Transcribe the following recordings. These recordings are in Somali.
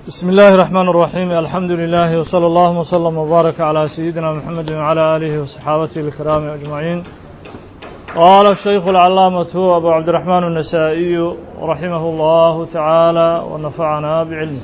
بسم الله الرحمن الرحيم الحمد لله وصلى الله وسلم وبارك على سيدنا محمد وعلى آله وصحابته الكرام أجمعين قال الشيخ العلامة أبو عبد الرحمن النسائي رحمه الله تعالى ونفعنا بعلمه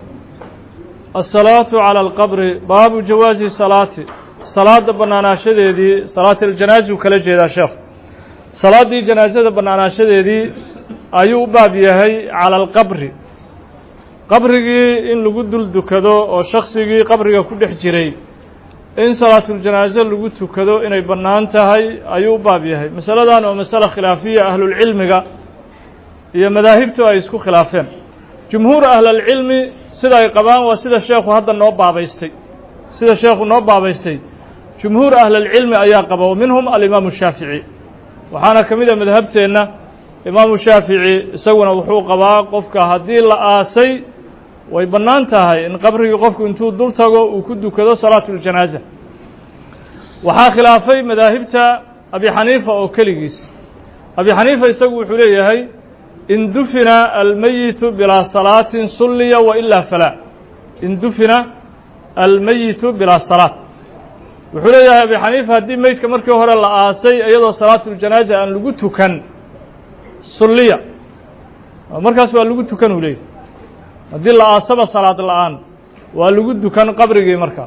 الصلاة على القبر باب جواز الصلاة صلاة بنانا شديدي صلاة الجنازة وكلا جيدا شيخ صلاة دي جنازة بنانا شديدي أيو باب يهي على القبر qabrigii in lagu dul dukado oo shaksigii qabriga ku dhex jiray in salaatuljanaaso lagu tukado inay bannaan tahay ayuu u baab yahay masaladan oo masale khilaafiya ahlulcilmiga iyo madaahibtu ay isku khilaafeen jumhuur ahlalcilmi sida ay qabaan waa sida sheekhu hadda noo baabaystay sida sheekhu noo baabaystay jumhuur ahlalcilmi ayaa qaba wa minhum alimaamu shaafici waxaana ka mid a madhabteenna imaamu shaafici isaguna wuxuu qabaa qofka haddii la aasay way bannaan tahay in qabrigii qofku intuu dul tago uu ku dukado salaatu uljanaaza waxaa khilaafay madaahibta abi xaniifa oo keligiis abi xaniifa isagu wuxuu leeyahay in dufina almeyitu bilaa salaatin sulliya wa ilaa falaa in dufina almeyitu bilaa salaat wuxuu leeyahay abi xaniifa haddii meydka markii hore la aasay iyadoo salaatuuljanaaza aan lagu tukan sulliya markaas waa lagu tukan uu leeyahy haddii la aasaba salaad la-aan waa lagu dukan qabrigii markaa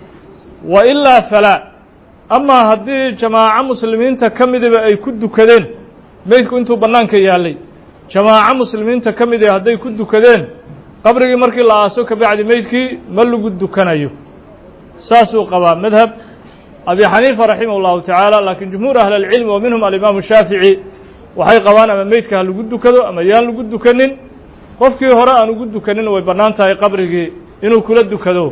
wa ilaa falaa amaa haddii jamaaco muslimiinta ka midiba ay ku dukadeen meydku intuu bannaanka yaallay jamaaco muslimiinta ka midi hadday ku dukadeen qabrigii markii la aaso ka bacdi meydkii ma lagu dukanayo saasuu qabaa madhab abi xaniifa raximah اllahu tacaala laakiin jumhuur ahli اlcilmi wa minhum alimaamu shaafici waxay qabaan ama meydka ha lagu dukado ama yaan lagu dukanin qofkii hore aan ugu dukanin way bannaan tahay qabrigii inuu kula dukado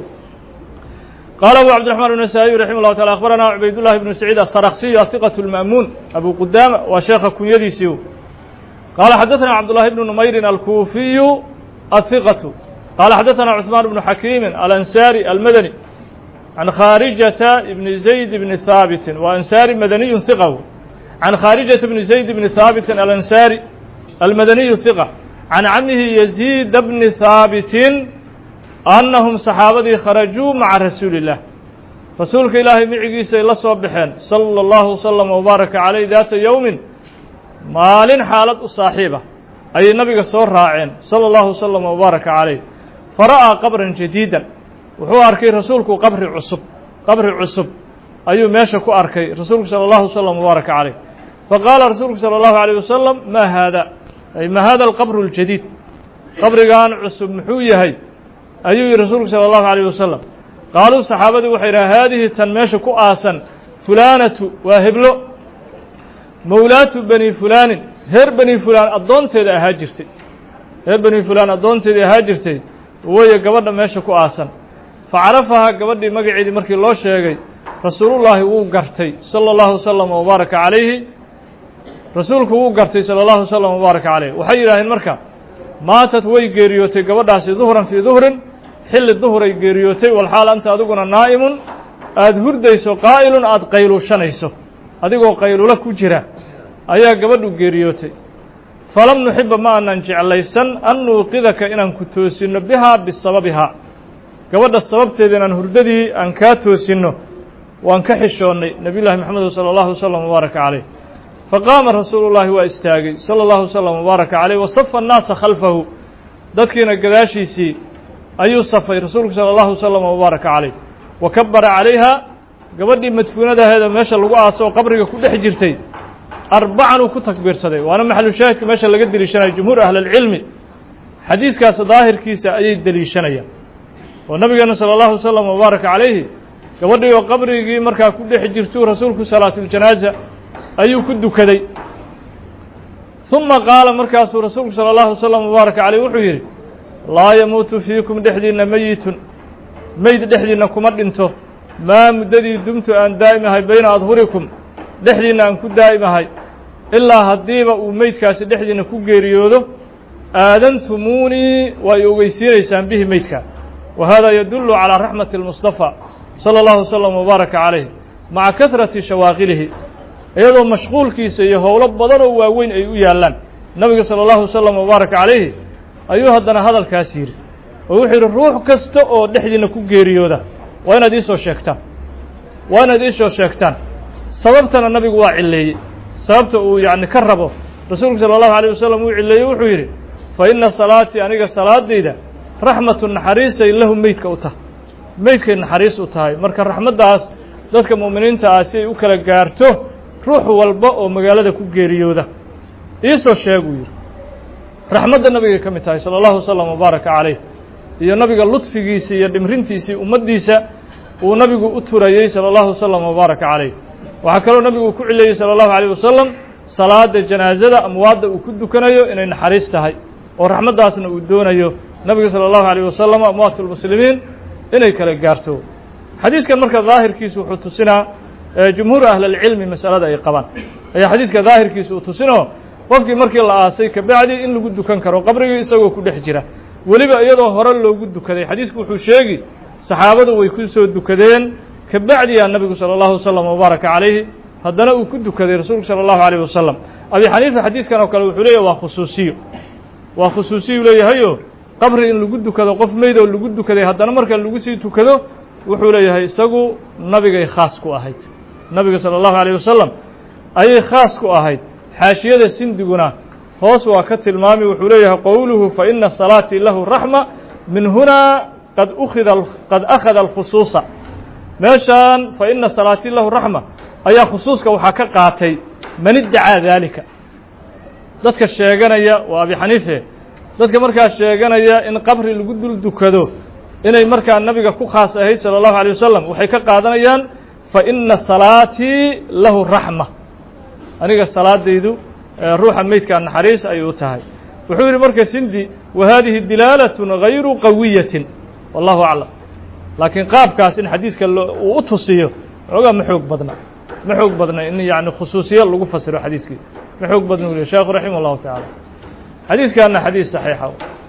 qaala abu cabdiraxmaan النasaaئي raximah اllahu taala akhbarana cubaydullahi bnu saciid asaraksiyu ahiqaة اlma'muun abu qudaama waa sheekha kunyadiisii qaala xadaثana cabdullahi bnu numayrin alkuufiyu ahiqatu qaala xadaثana cuثmaan bnu xakiimi alansaari almadani can khaarijata ibni zayd bni haabitin wa ansaari madaniyu hiqahu can khaarijata bni zayd bni haabitin alansaari almadaniyu hiqa can camihi yaziida bni haabitin annahum saxaabadii kharajuu maca rasuuli illah rasuulka ilaahay micigiisay la soo baxeen sala allahu wasalam wabaaraka caleyh daata yowmin maalin xaalad u saaxiiba ayay nabiga soo raaceen sala allahu wasalam wabaaraka caleyh fara'aa qabran jadiidan wuxuu arkay rasuulku qabri cusub qabri cusub ayuu meesha ku arkay rasuulku sala allahu wasalam wabaaraka caleyh faqaala rasuulku sala allahu alayh wasalam maa haada ay ma hada alqabru اljadiid qabrigan cusub muxuu yahay ayuu yihi rasuulku salى اllahu عalيه wasalam qaaluu saxaabadii waxay yidhaha haadihi tan meesha ku aasan fulaanatu waa heblo mowlaatu bani fulaanin reer bani fulaan addoonteeda ahaa jirtay reer bani fulaan addoonteedii ahaa jirtay weye gabadha meesha ku aasan facarafahaa gabadhii magaceedii markii loo sheegay rasuulullaahi wuu gartay salى اllahu wasalam wbaaraka calayhi rasuulku wuu gartay salى اllahu wasalam wbaaraka caleyh waxay yidhaaheen marka maatad way geeriyootay gabadhaasi duhran fii duhrin xilli duhuray geeriyootay walxaal anta adiguna naa'imun aada hurdayso qaa'ilun aada qayluushanayso adigoo qaylulo ku jira ayaa gabadhu geeriyootay falam nuxiba ma aanan jeclaysan an nuuqidaka inaan ku toosinno bihaa bisababihaa gabadha sababteeda inaan hurdadii aan kaa toosinno waan ka xishoonnay nebiy llahi maxamed salى اllahu wasalam wbaaraka caleyh faqaama rasuulu llaahi waa istaagay salى اllahu wslam wbaaraka caleyh wasafa annaasa khalfahu dadkiina gadaashiisii ayuu safay rasuulku salى اllahu wslam wbaaraka caleyh wa kabara calayha gabadhii madfuunadaheeda meesha lagu aaso oo qabriga ku dhex jirtay arbacan uu ku takbiirsaday waana maxalu shaahidka meesha laga deliishanaya jumhuur ahli اlcilmi xadiiskaas daahirkiisa ayay deliishanayaan oo nabigeena salى اllahu wslam wbaaraka calayhi gabadhii oo qabrigii markaa ku dhex jirtuu rasuulku salaatuljanaaza ayuu ku dukaday ثuma qaala markaasuu rasuulku salى اllahu wasalam wbaaraka caleyh wuxuu yidhi laa yamuutu fiikum dhexdiinna meyitun meyd dhexdiinna kuma dhinto maa muddadii dumtu aan daa'imahay bayna adhurikum dhexdiinna aan ku daa'imahay ilaa haddiiba uu meydkaasi dhexdiinna ku geeriyoodo aadantumuunii waa y ogeysiinaysaan bihi meydka wa hada yadullu calىa raxmati اlmustafa salى اllahu wasalam wbaaraka calayh maca kahrati shawaaqilihi iyadoo mashquulkiisa iyo howlo badanoo waaweyn ay u yaallaan nabiga salى اllahu wasalam wbaaraka calayhi ayuu haddana hadalkaas yidhi oo wuxuu yidhi ruux kasta oo dhexdiina ku geeriyooda waa inaad iisoo sheegtaan waa inaad iisoo sheegtaan sababtana nabigu waa cilleeyey sababta uu yacni ka rabo rasuulku sala allahu alayh wasalam uu cilleeyey wuxuu yidhi fa inna salaatii aniga salaadayda raxmatu naxariisay lahu meydka u tahay meydkay naxariis u tahay marka raxmaddaas dadka mu'miniinta ah si ay u kala gaarto ruux walba oo magaalada ku geeriyooda iisoo sheeg uu yidhi raxmadda nabigay ka mid tahay sala allahu wasalam wabaaraka calayh iyo nabiga ludfigiisii iyo dhimrintiisii ummaddiisa uu nabigu u turayey sala allahu wasalam wabaaraka calayh waxaa kaloo nabigu uu ku cileeyey sala allahu alayh wasalam salaada janaasada amwaadda uu ku dukanayo inay naxariis tahay oo raxmaddaasna uu doonayo nabiga salى الlahu عalيه wasalam amwaat اlmuslimiin inay kala gaarto xadiiskan marka daahirkiisu wuxuu tusinaa jumhuur ahl اlcilmi masalada ay qabaan ayaa xadiiska daahirkiisu uu tusinoo qofkii markii la aasay kabacdi in lagu dukan karo qabrigii isagoo ku dhex jira weliba iyadoo hore loogu dukaday xadiisku wuxuu sheegi saxaabadu way ku soo dukadeen kabacdiyaa nabigu salى الlahu wasalam wbaaraka calayhi haddana uu ku dukaday rasuulku salى الlahu عalيه wasalam abi xaniifa xadiiskan oo kale wuxuu leeyahy waa khusuusiyo waa khusuusiyu leeyahayo qabri in lagu dukado qof meyd oo lagu dukaday haddana marka lagu sii tukado wuxuu leeyahay isagu nabigay khaas ku ahayd nabiga salى الlahu عalيه wasalam ayay khaas ku ahayd xaashiyada sindiguna hoos waa ka tilmaami wuxuu leeyahay qowluhu faina salaatii lahu raxma min hunaa qad ukida qad akhada alkhusuusa meeshaan faina salaatii lahu raxma ayaa khusuuska waxaa ka qaatay man iddacaa daalika dadka sheeganaya waa abi xaniife dadka markaa sheeganaya in qabri lagu dul dukado inay markaa nabiga ku khaas ahayd salى الlahu عalيه wasalam waxay ka qaadanayaan faina salaatii lahu raxma aniga salaadaydu ruuxa meydkaa naxariis ayay u tahay wuxuu yidhi marka sindi wa hadihi dilaalaة غayru qawiyatin wallahu aclam laakiin qaabkaas in xadiiska uu u tusiyo xoogaa ma xoog badna ma xoog badna in yani khusuusiyo lagu fasiro xadiiskii ma xoog badna u sheekhu raximah الlahu taعalى xadiiskana xadiis صaxiixa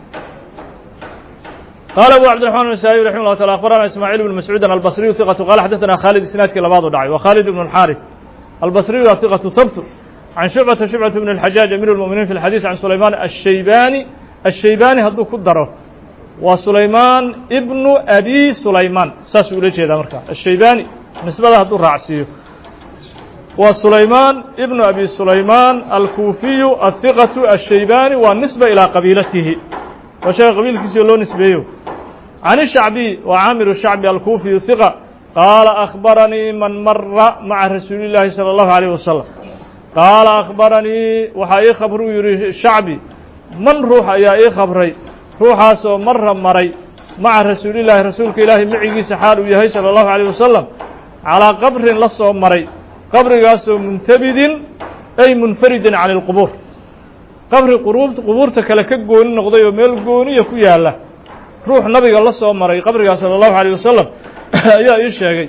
qaala abu cabdiرaحman النسائي رaحimه الله taعالى أخبرنا ismاعيل بن مسعوud البصري ثقة qال xdثna khالد isناadkii labaad u dhacay و khالد بن الحاrث البصري waa ثقة ثبت عن شعبة شعبة بن الحجاج أمير المؤمنين في الحديث عن سليمان الشhيباني الشhيباني hadduu ku daro waa سليمان بن أbي سليمان saasuu ula jeedaa marka الشhيباني نisbada hadduu raacsiiyo waa سليمان بن أbي سليمان الكوفي الثقة الشhيباني waa نسبة إلى qaبيilatihi waa sheega qabiilkiisii loo nisbeeyo عن الشhعبي waa cاmir الشhعبي الكوفي ثقة qاaل أخبرنيi maن mara mعa رasuuل اللahi صلى الله عليه وسلم qاaل أخبرنيi waxaa ii khabruu yihi شhacبي man ruux ayaa ii khabray ruuxaasoo mara maray maca rasuulillahi rasuulka ilaahi macigiisa xaal uu yahay salى الlahu عalيه wasalam calىa qabrin la soo maray qabrigaasoo muntabidin ay munfaridin can اlqubuur qabri qubuurta kale ka gooni noqday oo meel gooniya ku yaala ruux nabiga la soo maray qabrigaas salى الlahu عalيه wasalam ayaa ii sheegay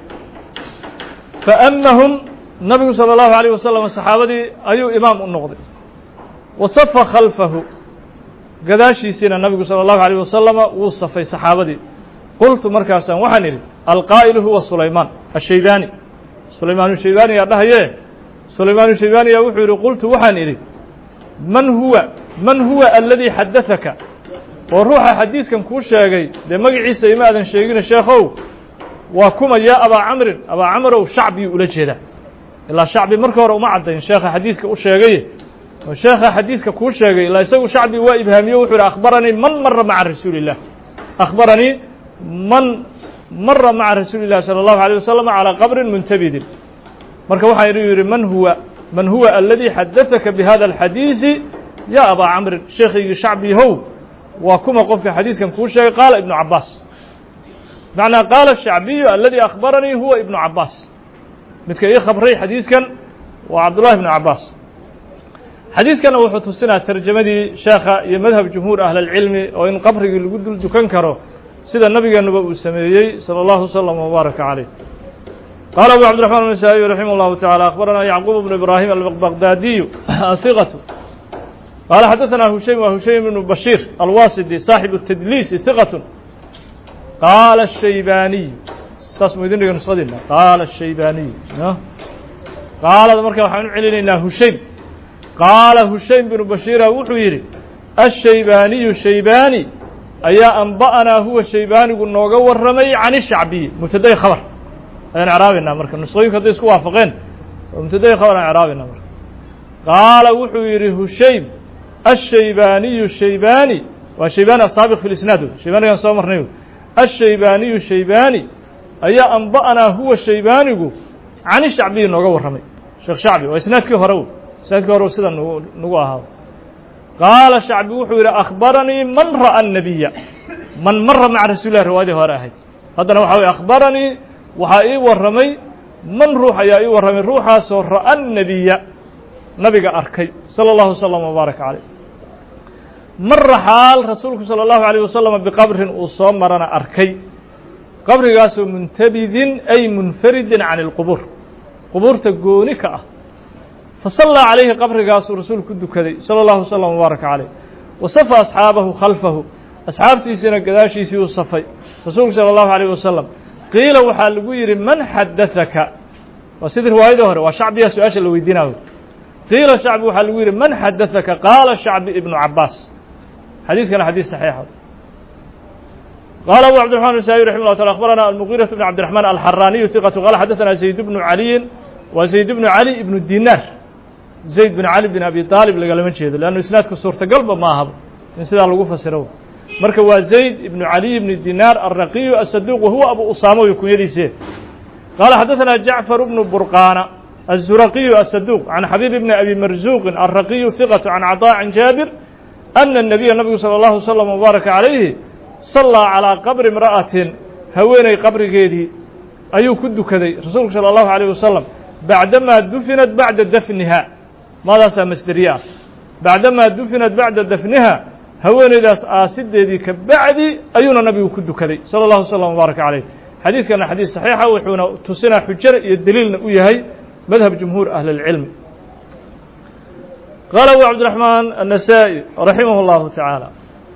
faamahum nabigu salى الlahu عalيه wasalam saxaabadii ayuu imaam u noqday wasafa khalfahu gadaashiisiina nabigu salى الlahu عalيه wasalama wuu safay saxaabadii qultu markaasaan waxaan idhi alqaa'ilu huwa sulaymaan الshaybani sulaymaan shaybani yaa dhahaye sulaymaan shaybani yaa wuxuu yihi qultu waxaan idhi man huwa man huwa aladii xadaثaka oo ruuxa xadiiskan kuu sheegay dee magaciisa ima aadan sheegina sheekhow waa kuma yaa abaa camrin abaa camrow shacbiyuu ula jeedaa ilaa shacbi marka hore uma caddayn sheekha xadiiska u sheegaye oo sheekha xadiiska kuu sheegay ilaa isagu shacbi waa ibhaamiyo wuxuu yihi akhbaranii man mara maca rasuuli الlah akhbaranii man mara maca rasuuli الlahi salى الlahu عalيه wasalam calىa qabrin muntabidin marka waxaa idhi yihi man huwa man huwa aladii xadaثaka bihada الxadiisi ya abaa camrin sheekhaygii shacbihow waa kuma qofka xadiiskan kuu sheegay qaala ibnu cabaas macnaa qaala الshacbiyu aladii akhbaranii huwa ibnu cabaas midka ii khabray xadiiskan waa cabdullahi ibnu cabaas xadiiskana wuxuu tusinaa tarjamadii sheekha iyo madhab jumhuur ahl اlcilmi oo in qabrigii lagu dul dukan karo sida nabigeenuba uu sameeyey salى اllahu wslm wbaaraka caleyh qaala abu cabdiرaحman النسائي raximah اllahu taعalى akhbarana yacquub bnu ibrahim albaqdaadiyu ahiqatu qaala xadaثna hushaym wa hushaym bnu bashiir alwasidi saaxibu الtadliisi hiqat qaala الshaybaniy saas mu idin dhiga nusadiina qaala الshaybaniy qaalada marka waxaan u celinaynaa hushaym qaala hushaym bnu bashiira wuxuu yidhi الshaybaaniyu shaybaani ayaa anba'anaa huwa shaybaanigu nooga warramay can ishacbiyi mubtadayi khabar ayaan icraabaynaa marka nusqooyinku hadday isku waafaqeen oo mubtadayi khabar aan icraabaynaa marka qaala wuxuu yidhi hushaym ashaybaaniyu shaybaani waa shaybaani asaabiq fi lisnaad wey shaybaanigaan soo marnay wey ashaybaaniyu shaybaani ayaa anba'anaa huwa shaybaanigu cani shacbiyi nooga warramay sheekh shacbi waa isnaadkii hore wey isnaadkii hore sida nagu nagu ahaa qaala shacbi wuxuu yidhi akhbaranii man ra'a الnabiya man mara maca rasuuli lah riwaayadii hore ahayd haddana waxa weye akhbaranii waxaa ii warramay man ruux ayaa ii warramay ruuxaasoo ra'a الnabiya nabiga arkay salى اllahu wslm wbaaraka caleyh mara xaal rasuulku salى اllahu عalيه wasalam biqabrin uu soo marana arkay qabrigaasoo muntabidin ay munfaridin can اlqubuur qubuurta gooni ka ah fasallaa calayhi qabrigaasuu rasuulku ku dukaday salى اllahu wslm wbaaraka caleyh wasafa asxaabahu khalfahu asxaabtiisiina gadaashiisii uu safay rasuulku salى اllahu عalيه wasalam qiila waxaa lagu yidhi man xadaثaka waa sidii riwaayadii hore waa shacbiya su-aasha la weydiinayo qiila shacbi waxaa lagu yidhi man xadaثaka qaala shacbi ibnu cabaas xadiiskana xadiis saxiixa qaala abu cabdiرaحman النسائي رحimه الله taعالى أخبرنا المغيرة بن عبد الرحمن الحراني ثقة قال xدثنا زيد بن علي wa زayd بن علي بن ديناr زayd بن علي بن أبي طالب lagalama jeedo لأnnu isنaadku suurtagalba ma ahaba in sidaa lagu fasiro marka waa زayd بن علي بن ديناr الرaقي الصدوq وهuوa أبو usaamo wy kunyadiise qال xدثنا جعفر بن برقاna الزرقي الصدوq عن xبيب بن أبي مرزوq الرaقي ثقة عن عطاء عن جابر أن النبي نبgu صلى الله وسلم وبارك عليه صلىa عalىa qabri imra'atin haweeney qabrigeedii ayuu ku dukaday rasuulku salى الlahu عalيه wasalam bacdamaa dufinat bacda dafniha maadaasaa masderiye ah bacdamaa dufinat bacda dafniha haweeneydaas aasideedii ka bacdi ayuuna nabigu ku dukaday salى الlahu وsلم وbaaraka عaleyh xadiiskana xadiis صaxiixa wuxuuna tusinaa xujada iyo deliilna u yahay madhab jumhuur ahli اlcilmi qaala abu cabdiرaحmaan النasaaئي raximah الlahu taعaalى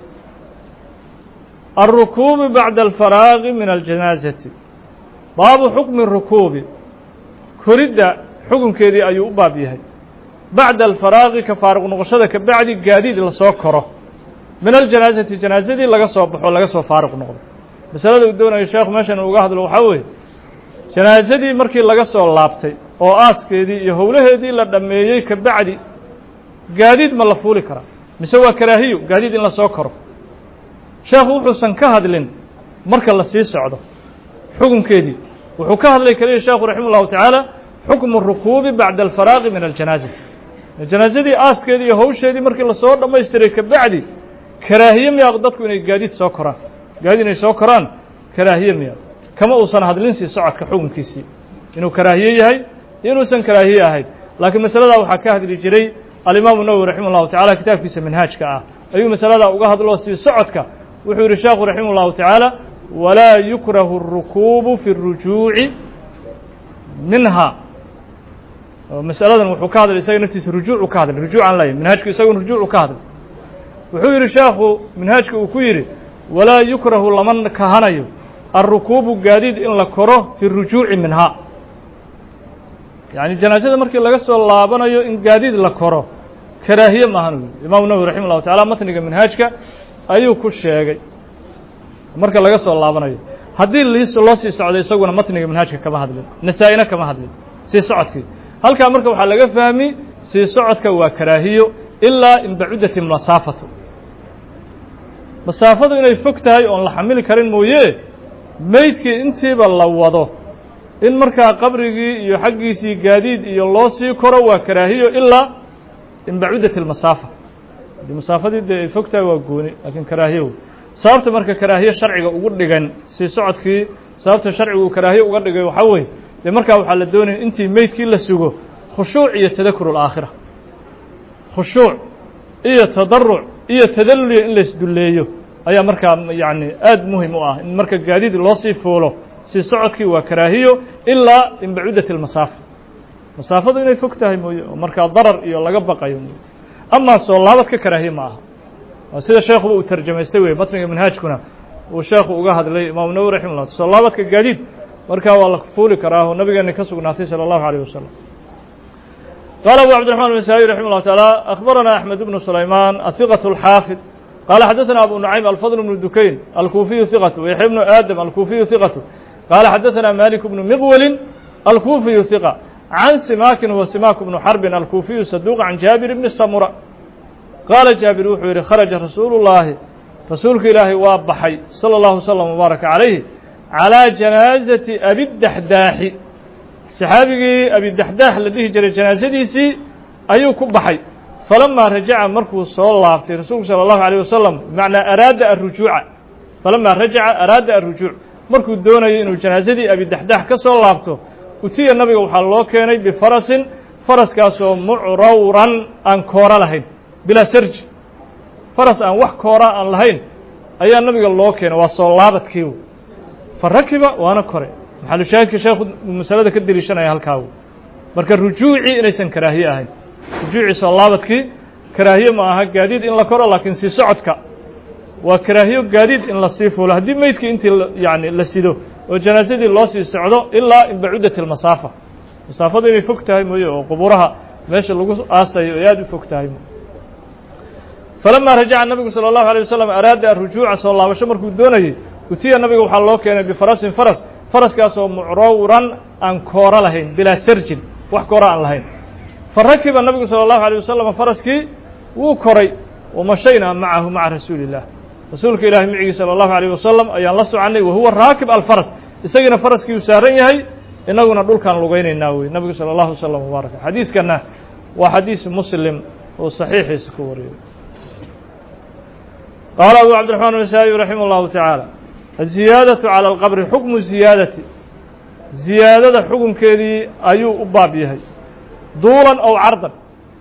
الركوب بعد الفراغ من الجناaزة baabu xukmi الركوubi koridda xukunkeedii ayuu u baab yahay baعda الفراaqi ka faaruq noqoshada ka bacdi gaadiid lasoo koro min الجanaaزati janaaزadii laga soo baxo laga soo faaruq noqdo masalada uu doonayo sheekhu meeshan uga hadlo waxaa weeye janaaزadii markii laga soo laabtay oo aaskeedii iyo howlaheedii la dhammeeyey ka bacdi gaadiid ma la fuuli karaa mise waa karaahiyo gaadiid in lasoo koro sheekhu wuxuusan ka hadlin marka la sii socdo xukunkeedii wuxuu ka hadlay keliya sheekhu raximah ullahu tacaala xukmu rukuubi bacda alfaraaqi min aljanaaza janaazadii aaskeedii iyo hawsheedii markii lasoo dhammaystiray ka bacdi karaahiye miyaa dadku inay gaadiid soo koraan gaadiid inay soo koraan karaahiye miyaa kama uusan hadlin sii socodka xukunkiisii inuu karaahiye yahay iyo inuusan karaahiye ahayn laakiin masaladaa waxaa ka hadli jiray alimaamu nawowi raximah ullahu tacala kitaabkiisa manhaajka ah ayuu masaladaa uga hadlo sii socodka wuxuu yihi sheekhu raximah ullahu tacaala walaa yukrahu الrukuubu fi الrujuuci minha masaladan wuxuu ka hadlay isaga naftiisa rujuucu ka hadlay rujuucan laya minhaajku isagun rujuucu ka hadlay wuxuu yihi sheekhu minhaajka uu ku yidhi walaa yukrahu lama kahanayo alrukuubu gaadiid in la koro fi الrujuuci minha yaعni janaasada markii laga soo laabanayo in gaadiid la koro karaahiye maahan imaamu nawowi raximah الlahu tacala matniga minhaajka ayuu ku sheegay marka laga soo laabanayo haddii liis loo sii socday isaguna matniga manhaajka kama hadlin nasaa-ina kama hadlin sii socodkii halkaa marka waxaa laga fahmi sii socodka waa karaahiyo ilaa in bacudat masaafatu masaafadu inay fog tahay oon la xamili karin mooye meydkii intiiba la wado in markaa qabrigii iyo xaggiisii gaadiid iyo loo sii koro waa karaahiyo ilaa in bacudat اlmasaafa haddii masaafadii dee ay fog tahay waa gooni laakiin karaahiyo wey sababta marka karaahiye sharciga ugu dhigan sii socodkii sababta sharcigu karaahiye uga dhigay waxaa weeye dee markaa waxaa la doonaya intii meydkii la sugo khushuuc iyo tadakur اlaakhira khushuuc iyo tadaruc iyo tadalluliya in laisdulleeyo ayaa markaa yacni aad muhim u ah in marka gaadiid loo sii fuulo sii socodkii waa karaahiyo ilaa in bacudat اlmasaafa masaafadu inay fog tahay mooye oo markaa darar iyo laga baqayo mooye amaa soo laabad ka karaahiye ma aha waa sida sheekuba uu tarjamaystay wey matniga manhaajkuna uu sheekhu uga hadlay imaamu nawowi raximah llah soo laabadka gaadiid markaa waa la fuuli karaa oo nabigeena ka sugnaatay salى اllahu عalيه wasalam qaala abu cabdiرaحman بn saaي raximah اllah taعalى akhbarana axmed bnu sulayman ahiqaة اlxaafid qala xadaثna abu nucaym alfadl bnu dukayn alkuufiyu hiqatu yaxya bnu aadam alkuufiyu hiqatu qala xadaثna malik bnu miqwelin alkuufiyu hiqa can simakin wa simak bnu xarbin alkuufiyu saduq can jaabir bni samura qaala jaabir wuxuu yidhi kharaja rasuulu llaahi rasuulka ilaahay waa baxay salى اllahu slm wbaaraka calayhi calىa janaazati abidaxdaaxi saxaabigii abidaxdaax la dhihi jiray janaasadiisii ayuu ku baxay falamaa rajaca markuu soo laabtay rasuulku salى اllahu عalيه wasalam bimacnaa araada arujuuca falamaa rajaca araada arujuuc markuu doonayo inuu janaasadii abidaxdaax ka soo laabto utiya nabiga waxaa loo keenay bifarasin faraskaasoo mucrawran aan koora lahayn bilaa sarji faras aan wax koora aan lahayn ayaa nabiga loo keenay waa soo laabadkiiw fa rakiba waana kore maxalushaahidka sheekhu masalada ka deliishanaya halkaagu marka rujuucii inaysan karaahiye ahayn rujuucii soo laabadkii karaahiye ma aha gaadiid in la koro laakiin sii socodka waa karaahiyo gaadiid in la sii fuulo haddii meydkii intii yani la sido oo janaasadii loo sii socdo ilaa in bacudat ilmasaafa masaafadu inay fog tahay mooye oo quburaha meesha lagu aasayo ay aada u fog tahay falamaa rajaca nabigu salى اllahu alيه wasalam araada arujuuca soo laabasho markuu doonayey utiya nabiga waxaa loo keenay bifarasin faras faraskaasoo mucrawran aan kooro lahayn bilaa sarjin wax koora aan lahayn fa rakiba nabigu salى اllahu alيه wasalam faraskii wuu koray wamashaynaa macahu maca rasuuli الlah rasuulka ilahi micigii salى اllahu alيه wasalam ayaan la soconay wahuwa raakib alfaras isagiina faraskii uu saaran yahay inaguna dhulkaan lugaynaynaa wey nabigu salى اllahu wslam wbaaraka xadiiskana waa xadiis muslim oo saxiixiisa ku wariyay qaala abu cabdiraxmaan النasaaئي raximah اllahu taعaalى aziyaadaةu calى اlqabri xukmu ziyaadati ziyaadada xukunkeedii ayuu u baab yahay duulan ow cardan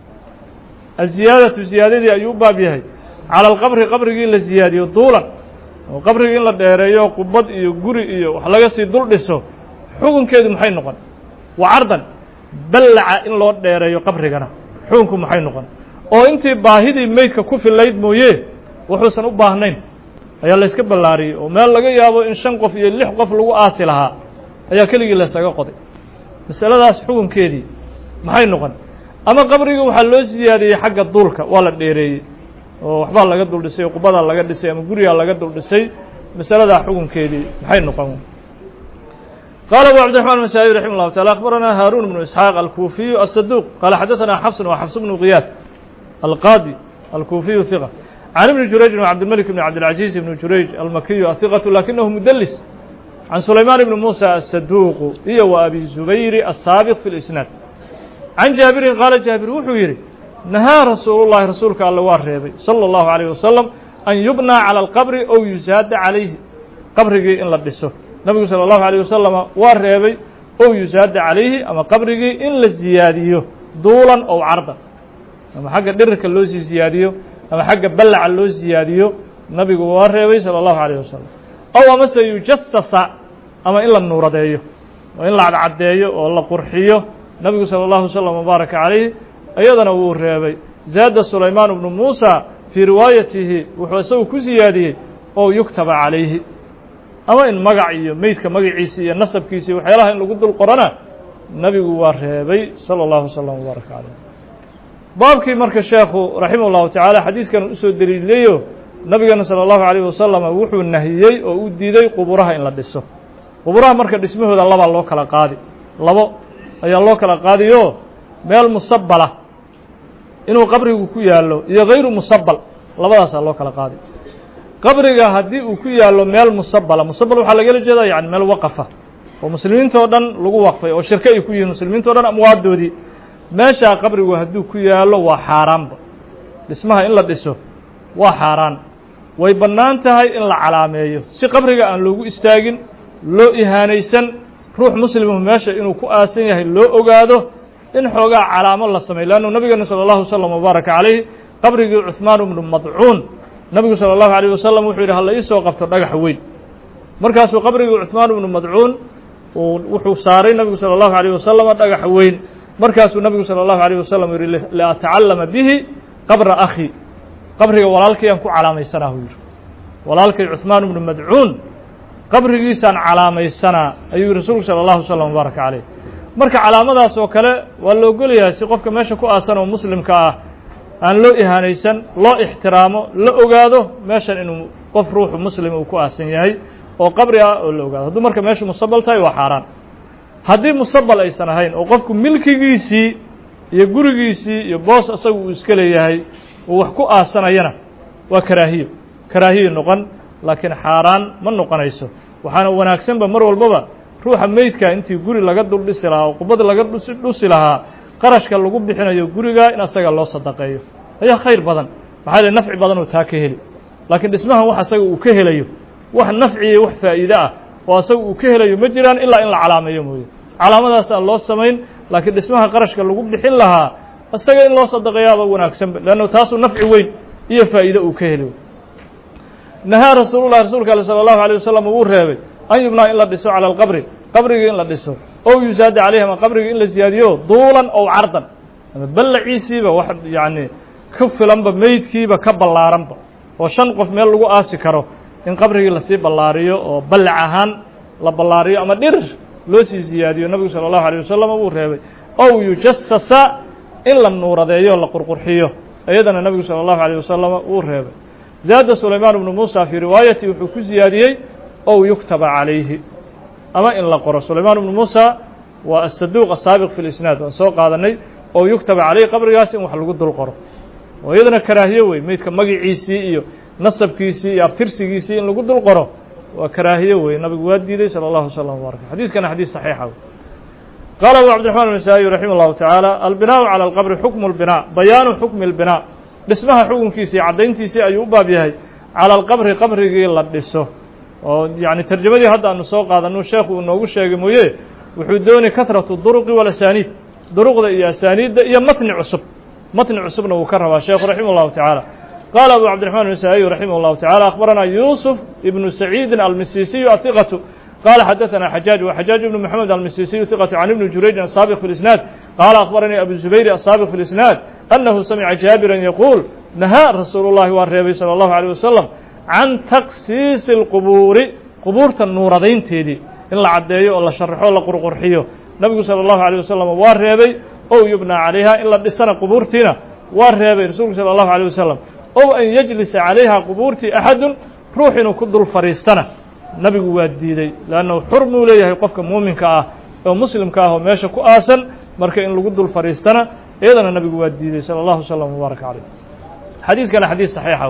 aziyaadatu ziyaadadii ayuu u baab yahay calى اlqabri qabrigii la ziyaadiyo duulan oo qabrigii in la dheereeyo qubad iyo guri iyo wax laga sii dul dhiso xukunkeedu maxay noqon wa cardan ballaca in loo dheereeyo qabrigana xukunku maxay noqon oo intii baahidii meydka ku filayd mooye wuxuusan u baahnayn ayaa la yska ballaariyey oo meel laga yaabo in shan qof iyo lix qof lagu aasi lahaa ayaa keligii laysaga qoday masaladaas xukunkeedii maxay noqon ama qabrigii waxaa loo siyaadiyey xagga duulka waa la dheereeyey oo waxbaa laga dul dhisay oo qubadaa laga dhisay ama gurigaa laga dul dhisay masaladaa xukunkeedii maxay noqon qala abu cabdiraxman masaaئي raximah اllahu taعala akbaranaa haaruun bnu isxaaq alkuufiyu aلsaduq qaala xadaثana xafsun wa xafs bnu kiyaad alqaadi alkuufiyu hiqa can ibni jurayj bn cabdilmalik bn cabdilcaziiz ibni jurayj almakiyu ahiqatu lakinahu mudelis can sulaymaan ibni muusa asaduuqu iyo wa abi zubayri asaabiq fi lisnaad can jaabirin qaala jaabir wuxuu yidhi nahaa rasuulu llahi rasuulka alle waa reebay salى اllahu عalيyh wasalam an yubnaa calى alqabri ow yusaada calayhi qabrigii in la dhiso nabigu salى اllahu عalيه wasalama waa reebay ow yusaada calayhi ama qabrigii in la ziyaadiyo duulan ow cardan ama xagga dhirirka loo sii ziyaadiyo ama xagga ballaca loo ziyaadiyo nabigu waa reebay salى اllahu عalيه wasalam ow amase yujasasa ama in la nuuradeeyo oo in la cadcadeeyo oo la qurxiyo nabigu salى اllahu wslam wbaaraka calayh iyadana wuu reebay zaada sulaymaan bnu muusa fii riwaayatihi wuxuu isagu ku siyaadiyey ow yuktaba calayhi ama in magac iyo meydka magaciisi iyo nasabkiisa iyo waxyaalaha in lagu dul qorana nabigu waa reebay salى اllahu wslam wbaaraka calayh baabkii marka sheekhu raximah اllahu tacaala xadiiskan usoo deliilayo nabigeena salى اllahu عalيyh wasalam wuxuu nahiyey oo u diiday quburaha in la dhiso quburaha marka dhismahooda labaa loo kala qaadi labo ayaa loo kala qaadiyo meel musabala inuu qabrigu ku yaallo iyo hayru musabal labadaasaa loo kala qaadi qabriga haddii uu ku yaallo meel musabala musabal waxaa lagala jeedaa yani meel waqafa oo muslimiinta o dhan lagu waqfay oo shirko ay ku yihiin muslimiinta o dhan amwaadoodii meeshaa qabrigu hadduu ku yaallo waa xaaraanba dhismaha in la dhiso waa xaaraan way bannaan tahay in la calaameeyo si qabriga aan loogu istaagin loo ihaanaysan ruux muslimu meesha inuu ku aasan yahay loo ogaado in xoogaa calaamo la sameyo leannu nabigeena salى اllahu wslam wbaaraka calayh qabrigii cuثmaan bnu madcuun nabigu salى اllahu عalيه wasalam wuxuu yidhi hala ii soo qabto dhagax weyn markaasuu qabrigii cuثmaan bnu madcuun wuxuu saaray nabigu salى اllahu عalيه wasalam dhagax weyn markaasuu nabigu salى اllahu عalيه wasalam yihi liatacallama bihi qabra akhi qabriga walaalkayaan ku calaamaysanaa uu yidhi walaalkay cuثmaan bnu madcuun qabrigiisaan calaamaysanaa ayuu yihi rasuulku salى اllahu wslam wbaaraka calayh marka calaamadaas oo kale waa la ogolyahay si qofka meesha ku aasan oo muslimka ah aan loo ihaanaysan loo ixtiraamo la ogaado meeshan inuu qof ruuxu muslim uu ku aasan yahay oo qabri ah oo la ogaado hadduu marka meeshu musabal tahay waa xaaraan haddii musabal aysan ahayn oo qofku milkigiisii iyo gurigiisii iyo boos asaga uu iska leeyahay uu wax ku aasanayana waa karaahiyo karaahiyo noqon laakiin xaaraan ma noqonayso waxaana wanaagsanba mar walbaba ruuxa meydka intii guri laga dul dhisi lahaa oo qubad laga dhusi lahaa qarashka lagu bixinayo guriga in asaga loo sadaqeeyo ayaa khayr badan maxaa le nafci badan oo taa ka heli laakiin dhismahan wax asaga uu ka helayo wax nafci iyo wax faa'iide ah oo asaga uu ka helayo ma jiraan ilaa in la calaameeyo mooye calaamadaas aan loo samayn laakiin dhismaha qarashka lagu bixin lahaa isaga in loo sadaqeeyaaba wanaagsanba leanna taasuu nafci weyn iyo faa'iide uu ka heli nahaa rasuulullahi rasuulka ale sala allahu alay wasalam wuu reebay an yubnaa in la dhiso cala alqabri qabrigii in la dhiso ow yusaada calayhi ama qabrigii in la siyaadiyo duulan ow cardan ama ballaciisiiba wax yacni ka filanba meydkiiba ka ballaaranba oo shan qof meel lagu aasi karo in qabrigii lasii ballaariyo oo ballac ahaan la ballaariyo ama dhirir loo sii siyaadiyo nabigu sala allahu alay wasalam wuu reebay ow yujasasa in la nuuradeeyo la qurqurxiyo iyadana nabigu salى الlahu عalيه wasalam wuu reebay zaada sulaymaan bnu muusa fii riwaayati wuxuu ku ziyaadiyey ow yuktaba calayhi ama in la qoro sulaymaan bnu muusa waa asaduuq asaabiq fi lisnaad waan soo qaadanay ow yuktaba calayhi qabrigaas in wax lagu dul qoro oo iyadana karaahiye wey meydka magiciisii iyo nasabkiisii iyo abtirsigiisii in lagu dul qoro waa karaahiye wey nabigu waa diiday salى اllahu wslam wbarak xadiiskana xadiis saxiixa wey qala abu cabdiرaحman النasaaئي raximah الlahu taعaalى albinaaءu calى اlqabri xukmu اlbinaa bayaanu xukmi اlbinaa dhismaha xukunkiisii caddayntiisii ayuu u baab yahay calى alqabri qabrigii la dhiso oo yani terjamadii hadda aanu soo qaadano sheekhu uu noogu sheegay mooye wuxuu doonay kahratu duruqi walasaniid duruqda iyo asaaniidda iyo matni cusub matni cusubna wuu ka rabaa sheekhu raximah الlahu taعaalى qaala abu cabdiرaحman النasaaئي raximah الlahu taعalى akhbaranaa yuusuf ibnu saciidin almisisiyu ahiqatu قال xdثna xجاaج وxجاaج بن محمد المسيسي ثقة عن بن جurayج الsابق في الإسناad قال أخبرني أبو زبير الsابق في الإسناad أنه سمع جابرا يقول نهاa رasuuل اللhi waa reebay صلى الله عليه وسلم عن تksiiص الqبuuri qbuurta nuuradaynteedii in la cadeeyo oo la شharxo la qurqurxiyo نبgu صلى الله عليه وسلم waa reebay ow يبنى عalayha in la dhisana qbuurtiina waa reebay rasuulku صلى الله عليه وسلم ow أn yجلisa عalayha qbuurtii أحad ruux inuu ku dul fadhiistana nabigu waa diiday leannahu xurmuu leeyahay qofka muuminka ah oo muslimka ah oo meesha ku aasan marka in lagu dul fadhiistana iyadana nabigu waa diiday salى اllahu slm wbaaraka caleyh xadiiskana xadiis saxiixa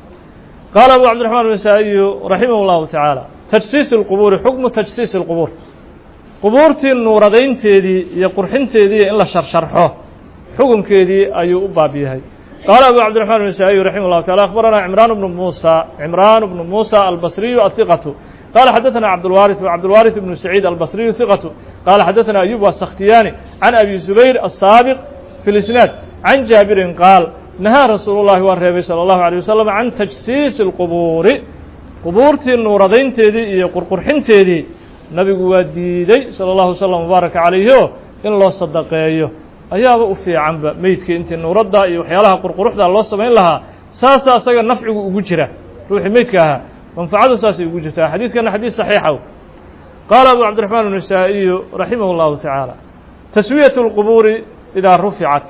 qaala abu cabdiرaحman النasaaئiyu raximah اllahu taعaalى tajsiis اlqubuuri xukmu tajsiis اlqubuur qubuurtii nuuradaynteedii iyo qurxinteedii in la sharsharxo xukunkeedii ayuu u baab yahay qaala abu cabdiرaحman النasaaئiyu raximah الlahu taعala akhbarana cimraan bnu musa cimraan bnu musa albasriyu ahiqatu قال xdثna cبدالوارث وcبدالوارث بن سعيد البصري ثقة قال xdثna أيوب السkhtiyاني عن أبي زبير الsابق في الإسناad عن جابر قاaل نهاa رasuuل اللhi waa reebay صلى الله عليه وسلم عن تجسيiس الqبuuri qbuurtii nuuradaynteedii iyo qurqurxinteedii nabigu waa diiday salى الlaه وسلم وbaaرك عaليهo in loo sadaqeeyo ayaaba u fiicanba meydkii intii nuuradda iyo waxyaalaha qurquruxda loo samayn lahaa saasa asaga nafcigu ugu jira ruuxii meydka ahaa manfacadu saasay ugu jirtaa xadiiskana xadiis saxiixa qaala abu cabdiرaحmaan النasaaئiyu raximah الlahu taعaalى taswiyaة الqubuuri idaa ruficat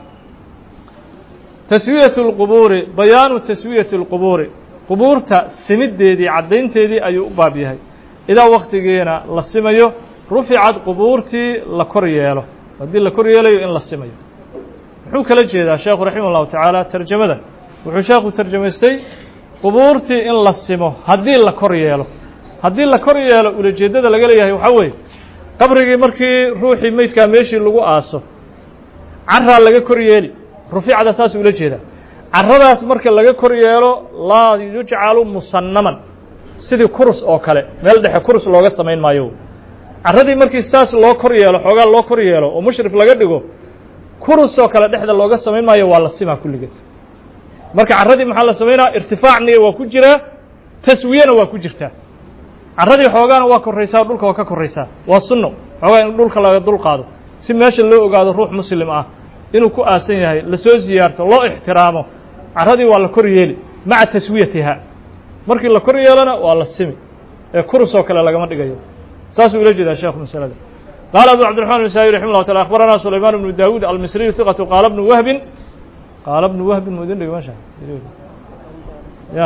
taswiyaة الqubuuri bayaanu taswiyaةi الqubuuri qubuurta simideedii caddaynteedii ayuu u baab yahay idaa waktigeena la simayo ruficad qubuurtii la kor yeelo haddii la kor yeelayo in la simayo muxuu kala jeedaa sheekhu raximah الlahu taعaalى terjamada wuxuu sheekhu terjamaystay qubuurtii in la simo haddii la kor yeelo haddii la kor yeelo ulajeeddada laga leeyahay waxaa weeye qabrigii markii ruuxii meydkaa meeshii lagu aaso caraa laga kor yeeli ruficda saas ula jeedaa caradaas marka laga kor yeelo laa yujcalu musannaman sidii kurus oo kale meel dhexe kurus looga samayn maayo caradii markii saas loo kor yeelo xoogaa loo kor yeelo oo mushrif laga dhigo kurus oo kale dhexda looga samayn maayo waa la simaa kulligeed marka carradii maxaa la samaynaa irtifaacniya waa ku jiraa taswiyana waa ku jirtaa carradii xoogaana waa korraysaa dhulka waa ka korraysaa waa sunno xoogaa in dhulka laga dul qaado si meesha loo ogaado ruux muslim ah inuu ku aasan yahay lasoo ziyaarto loo ixtiraamo carradii waa la kor yeeli maca taswiyatiha markii la kor yeelona waa la simi ee kurus oo kale lagama dhigayo saasuu ula jeedaa sheekhu masalada qaala abu cabdiرaحman النasaaئي raximah الlah taala akhbaranaa sulaymaan bnu dawuud almisriyu ثiqatu qaala bnu wahbin qaala bnu wahbin mu idin dhigi meesha ya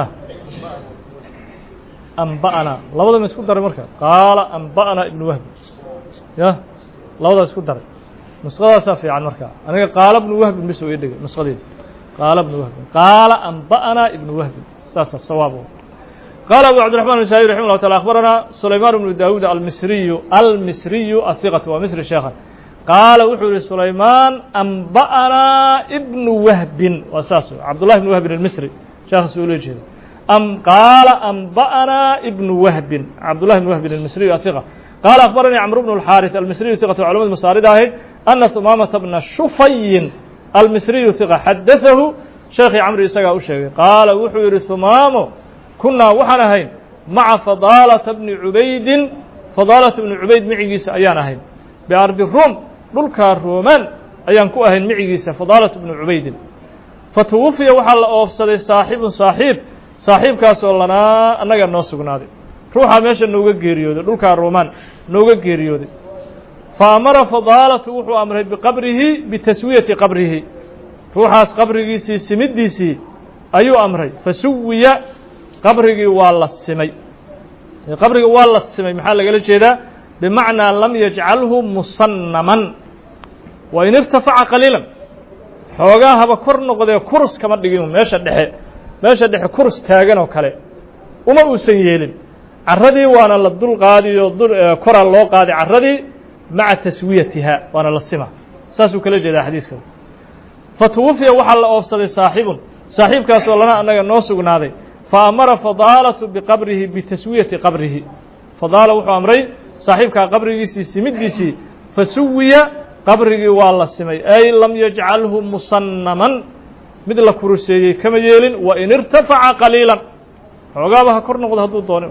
amba'ana labada ma isku daray marka qaala amba'ana ibnu wahbi ya labadaa isku daray nusqadaasaa fiican marka aniga qaala bnu wahbin bis ii dhigay nusqadeeda qaala bnu wahbin qaala amba'ana ibnu wahbin saasa sawaab قال أبو عبد الرحمن النسائي رحمه الله تعالى أخبرنا سليمان بن داود المصري المصري الثقة ومصر شيخا قال وحول سليمان أنبأنا ابن وهب وأساسه عبد الله بن وهب المصري شيخ سؤولي جهد أم قال أنبأنا ابن وهب عبد الله بن وهب المصري الثقة قال أخبرني عمرو بن الحارث المصري ثقة علماء المصاردة أن ثمامة بن شفي المصري ثقة حدثه شيخ عمرو إساقا أشيغي قال وحول ثمامه kunaa waxaan ahayn maca fadaalata bni cubaydin fadaalata bni cubayd micigiisa ayaan ahayn biardi ruum dhulkaa roomaan ayaan ku ahayn micigiisa fadaalata bni cubaydin fatuwafiya waxaa la oofsaday saaxibun saaxiib saaxiibkaasoo lanaa annaga noo sugnaaday ruuxaa meesha nooga geeriyooday dhulkaa roomaan nooga geeriyooday fa amara fadaalatu wuxuu amray biqabrihi bitaswiyati qabrihi ruuxaas qabrigiisii simiddiisii ayuu amray fasuwiya qabrigii waa la simay qabrigii waa la simay maxaa lagala jeedaa bimacnaa lam yajcalhu musannaman wa in irtafaca qaliilan xoogaa haba kor noqdee kurus kama dhigin meesha dhexe meesha dhexe kurus taagan oo kale uma uusan yeelin carradii waana la dul qaadiyo koraa loo qaaday carradii maca taswiyatiha waana la sima saasuu kala jeedaa xadiiska fatuwafiya waxaa la oofsaday saaxibun saaxiibkaasoo lana annaga noo sugnaaday faamara fadaalatu biqabrihi bitaswiyati qabrihi fadaala wuxuu amray saaxiibkaa qabrigiisii simiddiisii fasuwiya qabrigii waa la simay ay lam yajcalhu musannaman mid la kuruseeyey kama yeelin wa in irtafaca qaliilan xoogaaba ha kor noqdo hadduu doonin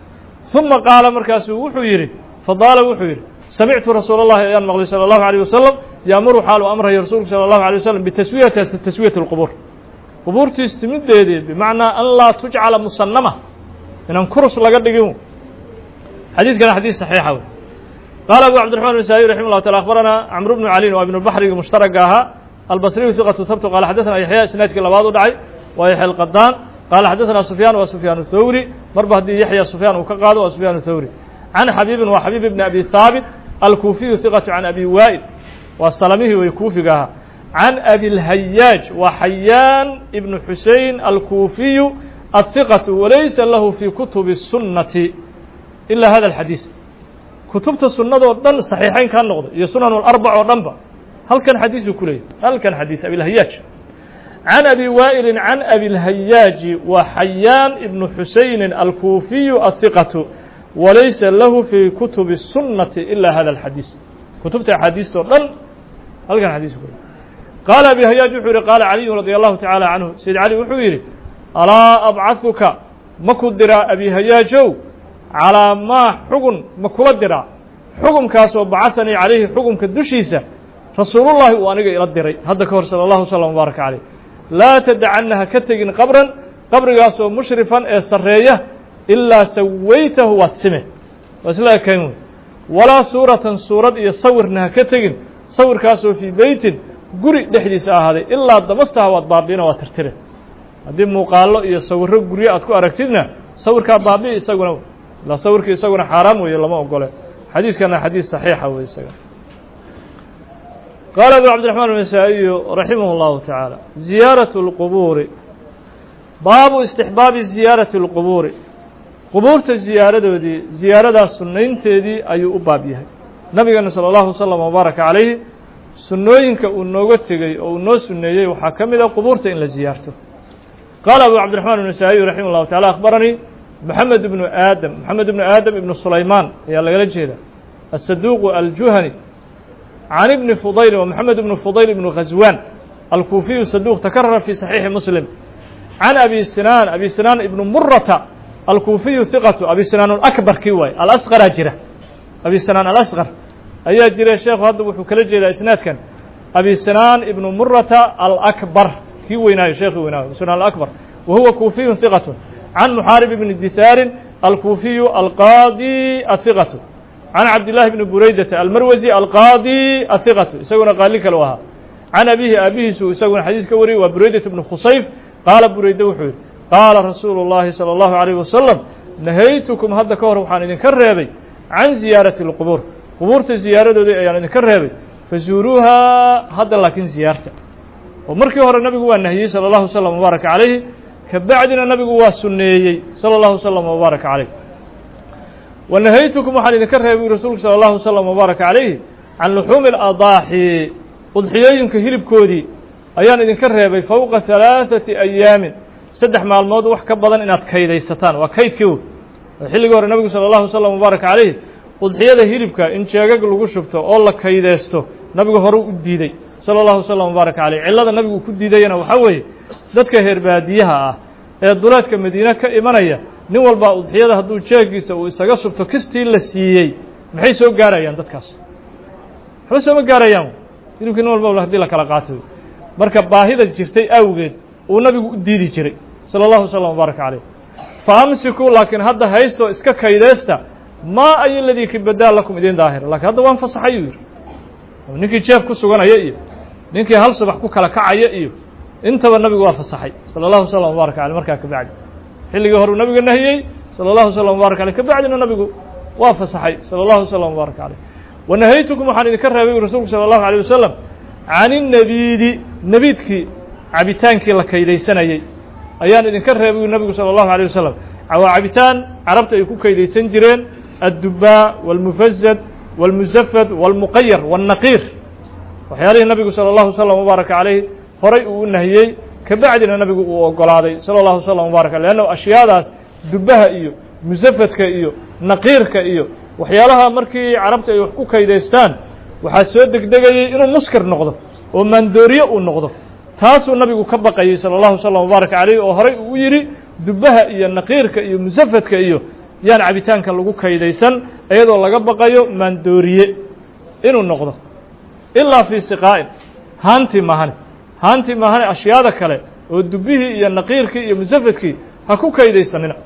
uma qaala markaasuu wuxuu yidhi fadaala wuxuu yidhi samictu rasuul اllahi ayaan maqlay salى اllahu alيه wasalam yaamuru xaalu amraya rasuulku salى اllahu alيه wasalam bitaswiyati taswiyati اlqubuur qubuurtii simideedii bimacnaa an laa tujcala musanama inaan kurus laga dhigin xadiiskana xadiis saxiixa wey qaala abu cabdiraxman nasaaiy raximah llah taala akhbaranaa camru bnu calin waa ibnu baxrigi mushtaraga ahaa albasriyu hiqatu habtu qaala xadaثana yaxya isnaadkii labaad u dhacay waa yaxya alqadaan qaala xadaثana sufyaan waa sufyaan thawri marba haddii yaxya sufyaan uu ka qaado waa sufyaan thawri can xabiibin waa xabiib ibni abi haabit alkuufiyu hiqatu can abi waa'il waa salamihii way kuufiga ahaa can abi اlhayaaj waa xayaan ibnu xusein alkuufiyu aلhiqatu walaysa lahu fii kutubi الsunnati ilaa hada alxadiis kutubta sunnadoo dhan saxiixayn kaa noqdo iyo sunan اlarbac oo dhanba halkan xadiisuu ku leeyahy halkan xadiis abilhayaaj can abi waa'ili can abi اlhayaaji waa xayaan ibnu xuseyni alkuufiyu aلhiqatu walaysa lahu fii kutubi الsunnati ilaa hada alxadiis kutubta axaadiista oo dhan halkan xadiisu ku leeyahy qaala abi hayaaj wuxuu yihi qaala caliyu radia allahu tacaala canhu sayd cali wuxuu yidhi alaa abcaثuka ma ku diraa abi hayaajow calaa maa xugun ma kula diraa xukumkaasoo bacahanii calayhi xukumka dushiisa rasuulullahi uu aniga ila diray hadda ka hor sala allahu wslam mubaaraka caleyh laa tadacanna ha ka tegin qabran qabrigaasoo mushrifan ee sarreeya ilaa sawaytahu waad sime waa isla ekayn wey walaa suuratan suurad iyo sawirna ha ka tegin sawirkaasoo fii beytin guri dhexdiisa ahaaday ilaa damastaha waad baabi'ina waad tirtire haddii muuqaallo iyo sawirro guryo aad ku aragtidna sawirkaa baabi'i isaguna ilaa sawirkii isaguna xaaraam weeye lama ogole xadiiskana xadiis saxiixa wey isaga qaala abu cabdiraxmaan almasaa'iyu raximah اllahu tacaala ziyaaraة اlqubuuri baabu istixbaabi ziyaarati اlqubuuri qubuurta ziyaaradoodii ziyaaradaa sunnaynteedii ayuu u baab yahay nabigeena salى اllahu wasalam wbaaraka calayhi sunnooyinka uu nooga tegey oo uu noo sunneeyey waxaa ka mid a qubuurta in la ziyaarto qaala abu cabdiraxmaan النasaaئiyu raximah اllahu tacala akhbaranii moxamed ibnu aadam moxamed ibnu aadam ibnu sulaymaan ayaa lagala jeeda asaduuqu aljuhani can ibni fudayl wa moxamed ibnu fudayl ibnu khaswaan alkuufiyu saduuq takarara fi saxiixi muslim can abi sinaan abi sinaan ibnu murata alkuufiyu hiqatu abi sinaan alakbar kii waaye alasqaraa jira abi sinaan alasqar ayaa jira sheekhu hadda wuxuu kala jeedaa isnaadkan abi sinaan ibnu murata alakbar kii weynaayo sheekhi weynaayo sinaan alakbar wa huwa kuufiyun hiqatu can muxaarib ibni disaarin alkuufiyu alqaadi ahiqatu can cabdillahi bni buraydata almarwasi alqaadi ahiqatu isaguna qaali kale u ahaa can abihi aabihiisu isaguna xadiis ka wariyey waa bureydat bnu khusayf qaala bureyde wuxuu yidhi qaala rasuulu اllahi salى اllahu عalيyh wasalam nahaytukum hadda ka hor waxaan idinka reebay can ziyaarati اlqubuur qubuurta ziyaaradoodii ayaan idinka reebay fazuuruuhaa hadda laakiin ziyaarta oo markii hore nabigu waa nahiyey salى اllahu slm wbaaraka calayhi ka bacdina nabigu waa sunneeyey salى اllahu slm wbaaraka calayh wa nahaytukum waxaan idinka reebay rasuulku salى اllahu slm wbaaraka calayhi can luxuumi اladaaxi udxiyooyinka hilibkoodii ayaan idinka reebay fowqa halaaثati ayaamin saddex maalmood wax ka badan inaad kaydaysataan waa kaydkii oo xilligii hore nabigu salى اllahu slm wbaaraka calayhi udxiyada hilibka in jeegag lagu shubto oo la kaydeysto nabigu hore u diidey salى اllahu slm wbaaraka caleyh cillada nabigu ku diidayana waxaa weeye dadka heer baadiyaha ah ee duleedka madiine ka imanaya nin walbaa udxiyada hadduu jeegiisa uu isaga shubto kistii la siiyey maxay soo gaarayaan dadkaas waxba sooma gaarayaan hilibkii nin walba hadii la kala qaato marka baahida jirtay awgeed uu nabigu u diidi jiray salى اllahu slm wbaaraka caleyh fa amsikuu laakiin hadda haystoo iska kaydeysta maa ay ladii kibadaa lakum idin daahira lakiin hadda waan fasaxay uu yidhi ninkii jeef ku suganaya iyo ninkii hal subax ku kala kacaya iyo intaba nabigu waa fasaxay salى اllahu slm wbaaraka aleyh markaa kabacdi xilligii horuu nabiga nahiyey salى اllahu slm wbaaraka aleyh kabacdina nabigu waa fasaxay salى اllahu slm wbaaraka aleyh wanahaytukum waxaan idinka reebay rasuulku salى اllahu alيه wasalam can الnabiidi nebiidkii cabitaankii la kaydaysanayey ayaan idinka reebay nabigu salى اllahu alيه wasalam waa cabitaan carabta ay ku kaydaysan jireen addubaa wاlmufazad wاlmusafad wاlmuqayar wالnaqiir waxyaalihii nabigu salى اllahu slm wbaaraka calayh horay uu u nahiyey kabacdina nabigu uu ogolaaday salى اllahu slm wbaaraka leanna ashyaadaas dubaha iyo musafadka iyo naqiirka iyo waxyaalaha markii carabta ay wax ku kaydaystaan waxaa soo degdegayey inuu muskir noqdo oo maandooriye uu noqdo taasuu nabigu ka baqayey salى اllahu slm wbaaraka calayh oo horay uu yidhi dubaha iyo naqiirka iyo musafadka iyo yaan cabitaanka lagu kaydaysan iyadoo laga baqayo maandooriye inuu noqdo ilaa fii siqaa'in haantii mahane haantii mahane ashyaada kale oo dubihii iyo naqiirkii iyo musafadkii ha ku kaydaysanina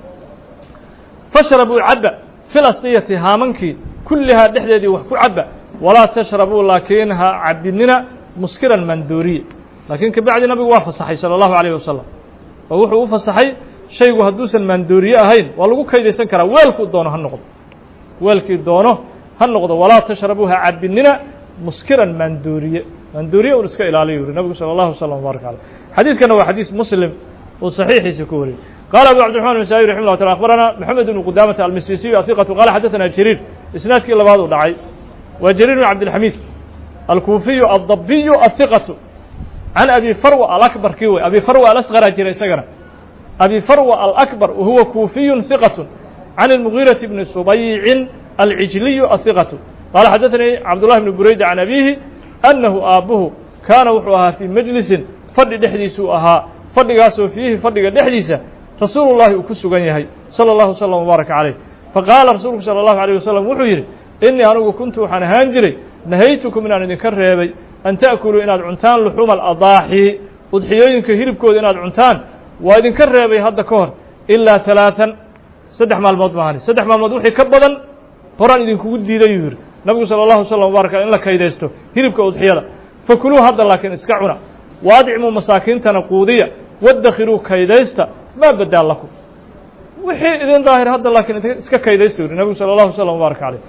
fashrabuu cabba fil asqiyati haamankii kullihaa dhexdeedii wax ku cabba walaa tashrabuu laakiin ha cabinina muskiran maandooriye laakiin kabacdi nabigu waa fasaxay salى اllahu alayh wasalam oo wuxuu u fasaxay shaygu hadduusan maandooriye ahayn waa lagu kaydaysan karaa weelkuu doono ha noqdo weelkii doono ha noqdo walaa tashrabuu ha cabinina muskiran maandooriye maandooriye un iska ilaaliyo yuri nabigu salى اllahu slm wbaaraka aleyh xadiiskana waa xadiis muslim uu saxiixiisa ku wariyey qaala abu cabdiرحman النسائي رحimه الله taala aخbarana mحamed بن qudamة almisisiyu aثiqaةu qala xadaثana jariir isnaadkii labaad uu dhacay waa jariir بn cabdilxamid alkuufiyu الdabiyu aلhiqaةu can abi farwa alakbar kii wey abi farwa alasqara jira isagana abi farwa alakbar wahuwa kuufiyu hiqaة can الmugiiraةi bni subaycin alcijliyu aلhiqaةu qaala xadaثanii cabdullahi bni bureyda can abihi annahu aabuhu kaana wuxuu ahaa fii majlisin fadhi dhexdiisuu ahaa fadhigaasoo fiihi fadhiga dhexdiisa rasuulu llahi uu ku sugan yahay salى اllahu slm wbaaraka calayh faqaala rasuulku salى اllahu alيه wasalam wuxuu yidhi inii anigu kuntu waxaan ahaan jiray nahaytukum inaan idinka reebay an ta'kuluu inaad cuntaan luxuuma aladaaxi udxiyooyinka hilibkooda inaad cuntaan waa idinka reebay hadda ka hor ilaa ثalaaثan saddex maalmood maahani saddex maalmood wixii ka badan horaan idinkugu diiday yuu yidhi nabigu salى اllahu slm wbaaraka in la kaydaysto hilibka udxiyada fakuluu hadda laakiin iska cuna waadicmuu masaakiintana quudiya wadakhiruu kaydaysta maa badaa lakum wixii idin daahir hadda laakiin iska kaydaysta yuri nabigu salى اllahu slm wbaaraka caleyh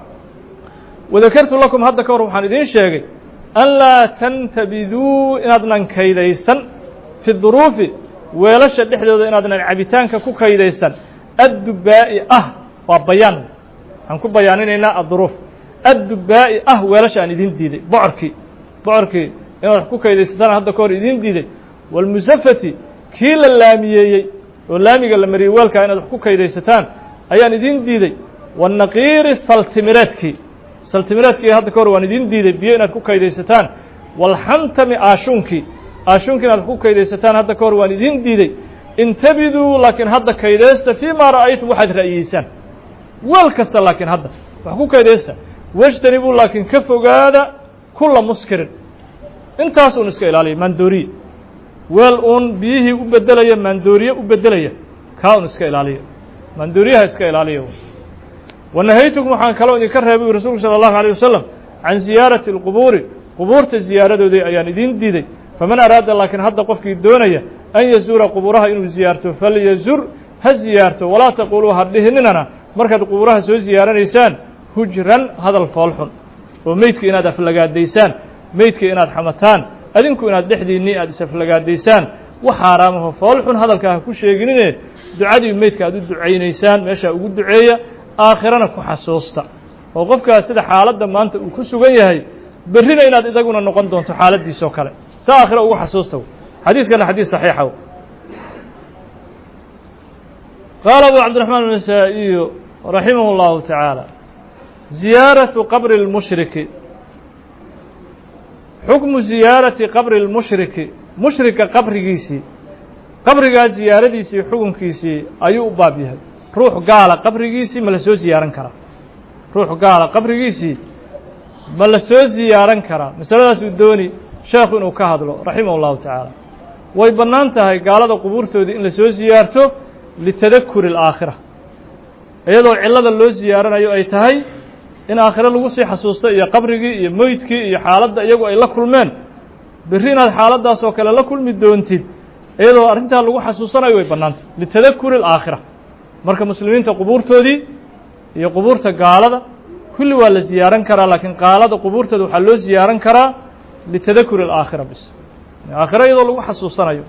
wadakartu lakum hadda ka hor waxaan idiin sheegay an laa tantabiduu inaadnan kaydaysan fi duruufi weelasha dhexdooda inaadnan cabitaanka ku kaydaysan addubaa'i ah waa bayaan waxaan ku bayaaninaynaa adduruuf addubaa'i ah weelasha aan idin diiday bocorkii bocorkii inaad wax ku kaydaysataan hadda ka hor idiin diiday wاlmusafati kii la laamiyeeyey oo laamiga la mariyey weelkaa inaad wax ku kaydaysataan ayaan idin diiday wالnaqiiri saltimireedkii saltimireedkii hadda ka hor waan idin diiday biyo inaad ku kaydaysataan wاlxantami aashuunkii aashuunkii inaad ku kaydaysataan hadda ka hor waan idin diiday intabiduu laakiin hadda kaydaysta fii ma ra'aytum waxaad ra'yiyeysaan weel kasta laakiin hadda wax ku kaydaysta wاjtanibuu laakiin ka fogaada kula muskirin intaas un iska ilaaliya maandooriye weel uun biyihii u bedelaya maandooriye u bedelaya kaa un iska ilaaliya maandooriyaha iska ilaaliya wanahaytukum waxaan kaloo idinka reebay rasuulku salى الlahu عalيه wasalam can ziyaarati اlqubuuri qubuurta ziyaaradoodii ayaan idiin diiday faman araada laakiin hadda qofkii doonaya an yazuura qubuuraha inuu ziyaarto falyazur ha ziyaarto walaa taquuluu ha dhihininana markaad qubuuraha soo ziyaaranaysaan hujran hadal foolxun oo meydka inaad aflagaadaysaan meydka inaad xamataan adinku inaad dhexdiinnii aad is-aflagaadaysaan wax xaaraamaho foolxun hadalkaa ha ku sheeginine ducadii meydka aad u ducaynaysaan meeshaa ugu duceeya aakhirana ku xasuusta oo qofkaas sida xaaladda maanta uu ku sugan yahay berrina inaad idaguna noqon doonto xaaladdiisoo kale sa aakhira ugu xasuusta xadiiskana xadiis saxiixa qaala abu cabdiraxmaan anasaa'iyu raximah اllahu tacaala ziyaaratu qabri اlmushriki xukmu ziyaarati qabri اlmushriki mushrika qabrigiisii qabrigaa ziyaaradiisii xukunkiisii ayuu u baab yahay ruux gaala qabrigiisii ma la soo ziyaaran karaa ruux gaala qabrigiisii ma la soo ziyaaran karaa masaladaasuu dooni sheekhu inuu ka hadlo raximah اllahu tacaala way bannaan tahay gaalada qubuurtoodii in la soo ziyaarto litadakuri alaakhira iyadoo cillada loo siyaaranayo ay tahay in aakhire lagu sii xasuusto iyo qabrigii iyo meydkii iyo xaaladda iyagu ay la kulmeen berri inaad xaaladdaas oo kale la kulmi doontid iyadoo arrintaa lagu xasuusanayo way bannaantay litadakuri alaakhira marka muslimiinta qubuurtoodii iyo qubuurta gaalada kulli waa la ziyaaran karaa laakiin gaalada qubuurtooda waxaa loo ziyaaran karaa litadakuri alaakhira bis aakhire iyadoo lagu xasuusanayo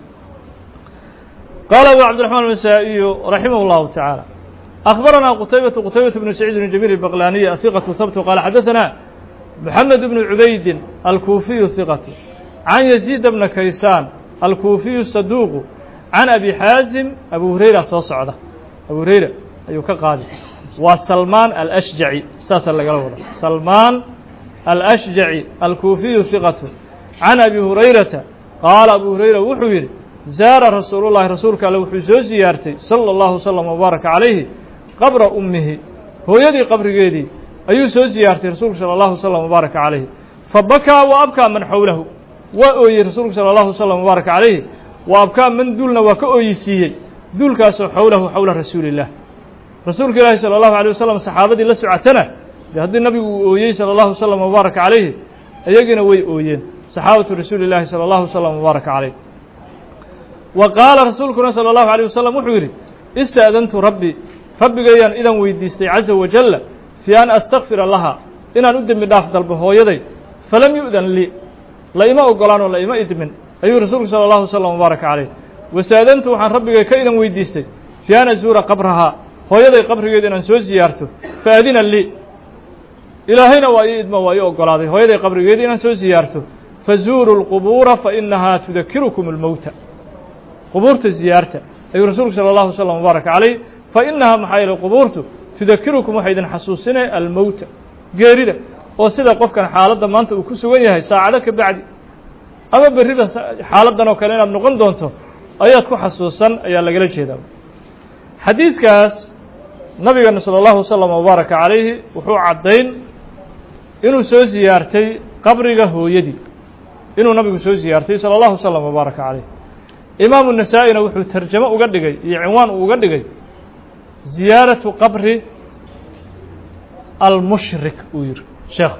قال أبو عبد الرحمن النسائي رحمه الله تعالى أخبرنا قتيبة قتيبة بن سعيد بن جميل البغلاني ثقة ثبت قال حدثنا محمد بن عبيد الكوفي ثقة عن يزيد بن كيسان الكوفي الصدوق عن أبي حازم أبو هريرة صعدة أبو هريرة أيوك قادم وسلمان الأشجعي ساسا لقلوه سلمان الأشجعي الكوفي ثقة عن أبي هريرة قال أبو هريرة وحوير zaara rasuulullahi rasuulka alle wuxuu soo siyaartay sala allahu wsalam wabaaraka calayhi qabra ummihi hooyadii qabrigeedii ayuu soo siyaartay rasuulku sala allahu wsalam wabaaraka calayhi fa bakaa wa abkaa man xowlahu waa ooyey rasuulku sala allahu wsalam wabaaraka calayhi wa abkaa man duulna waa ka ooyisiiyey duulkaasoo xowlahu xowla rasuuliillah rasuulka ilaahi sala allahu alay wasalam saxaabadii la socotana dee haddii nabigu uu ooyey sala allahu wsalam wabaaraka calayhi iyagina way ooyeen saxaabatu rasuuli llaahi sala allahu wsalam wabaaraka calayh wa qaala rasuulkuna salى اllahu عalيه wasalam wuxuu yidhi ista'dantu rabbi rabbigayaan idan weydiistay caza wajalla fii an astakfira laha inaan u dembi dhaaf dalbo hooyaday falam yu'dan lii la ima ogolaan oo la ima idmin ayuu rasuulku salى اllahu wslam wbaaraka calayh wasta'dantu waxaan rabbigay ka idan weydiistay fii an azuura qabrahaa hooyaday qabrigeeda inaan soo siyaarto faadina lii ilaahayna waa ii idmo waa ii ogolaaday hooyaday qabrigeeda inaan soo siyaarto fazuuruu اlqubuura fainahaa tudakirukum اlmowta qubuurta ziyaarta ayuu rasuulku salى اllahu wslam wbaaraka calayh fa inahaa maxaa yeelay qubuurtu tudakirukum waxay idin xasuusinay almowta geerida oo sida qofkan xaaladda maanta uu ku sugan yahay saacado ka bacdi ama berriba xaaladdan oo kale inaad noqon doonto ayaad ku xasuusan ayaa lagala jeedaa xadiiskaas nabigeena salى اllahu wslam wbaaraka calayhi wuxuu caddayn inuu soo siyaartay qabriga hooyadii inuu nabigu soo siyaartay salى اllahu wslam wbaaraka calayh imaamu nasaa-ina wuxuu tarjamo uga dhigay iyo cinwaan uu uga dhigay ziyaaratu qabri almushrik uu yihi sheekhu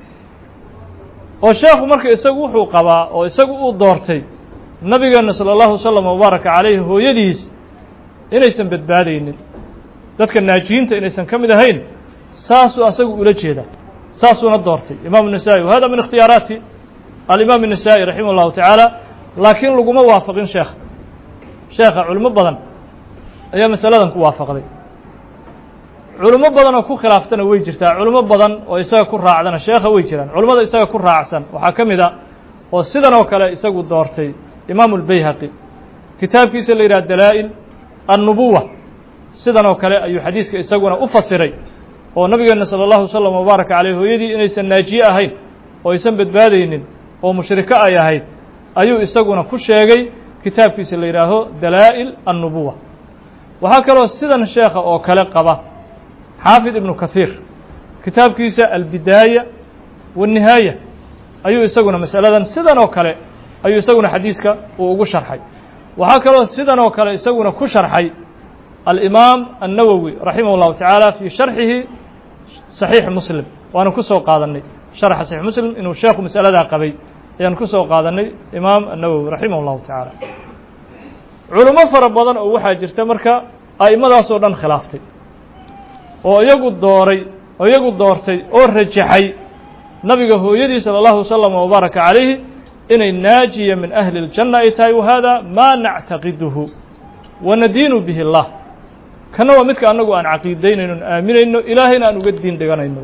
oo sheekhu marka isagu wuxuu qabaa oo isagu uu doortay nabigeena salى اllahu wslam wbaaraka calayhi hooyadiis inaysan badbaadaynin dadka naajiyiinta inaysan ka mid ahayn saasuu asagu ula jeedaa saasuuna doortay imaamu nasaa-i wahada min ikhtiyaaraati alimaam الnasaa-i raximah اllahu tacaala laakiin laguma waafaqin sheekha sheekha culimo badan ayaa masaladan ku waafaqday culimo badan oo ku khilaaftana way jirtaa culimo badan oo isaga ku raacdana sheekha way jiraan culimmada isaga ku raacsan waxaa ka mid a oo sidan oo kale isagu doortay imaamu اlbayhaqi kitaabkiisa la yidhaha dalaa'il annubuwa sidan oo kale ayuu xadiiska isaguna u fasiray oo nabigeena salى اllahu wslam wbaaraka caleyh hooyadii inaysan naajiye ahayn oo aysan badbaadaynin oo mushriko ay ahayd ayuu isaguna ku sheegay kitaabkiisa la yidhaaho dalaa'il annubuwa waxaa kaloo sidan sheekha oo kale qaba xaafid ibnu kahiir kitaabkiisa albidaaya waالnihaaya ayuu isaguna masaladan sidan oo kale ayuu isaguna xadiiska uu ugu sharxay waxaa kaloo sidan oo kale isaguna ku sharxay alimaam الnawowi raximah اllahu tacaala fii sharxihi صaxiix muslim waanu ku soo qaadanay sharxa saxiix muslim inuu sheekhu masaladaa qabay ayaan ku soo qaadanay imaam annawowi raximah اllahu tacaala culimo fara badan oo waxaa jirta marka a'imadaasoo dhan khilaaftay oo iyagu dooray oo iyagu doortay oo rajaxay nabiga hooyadii salى اllahu waslama wbaaraka calayhi inay naajiya min ahli اljanna ay tahay wahada maa nactaqiduhu wanadiinu bihi اllah kana waa midka annagu aan caqiidaynayno on aaminayno ilaahayna aan uga diin dhiganayno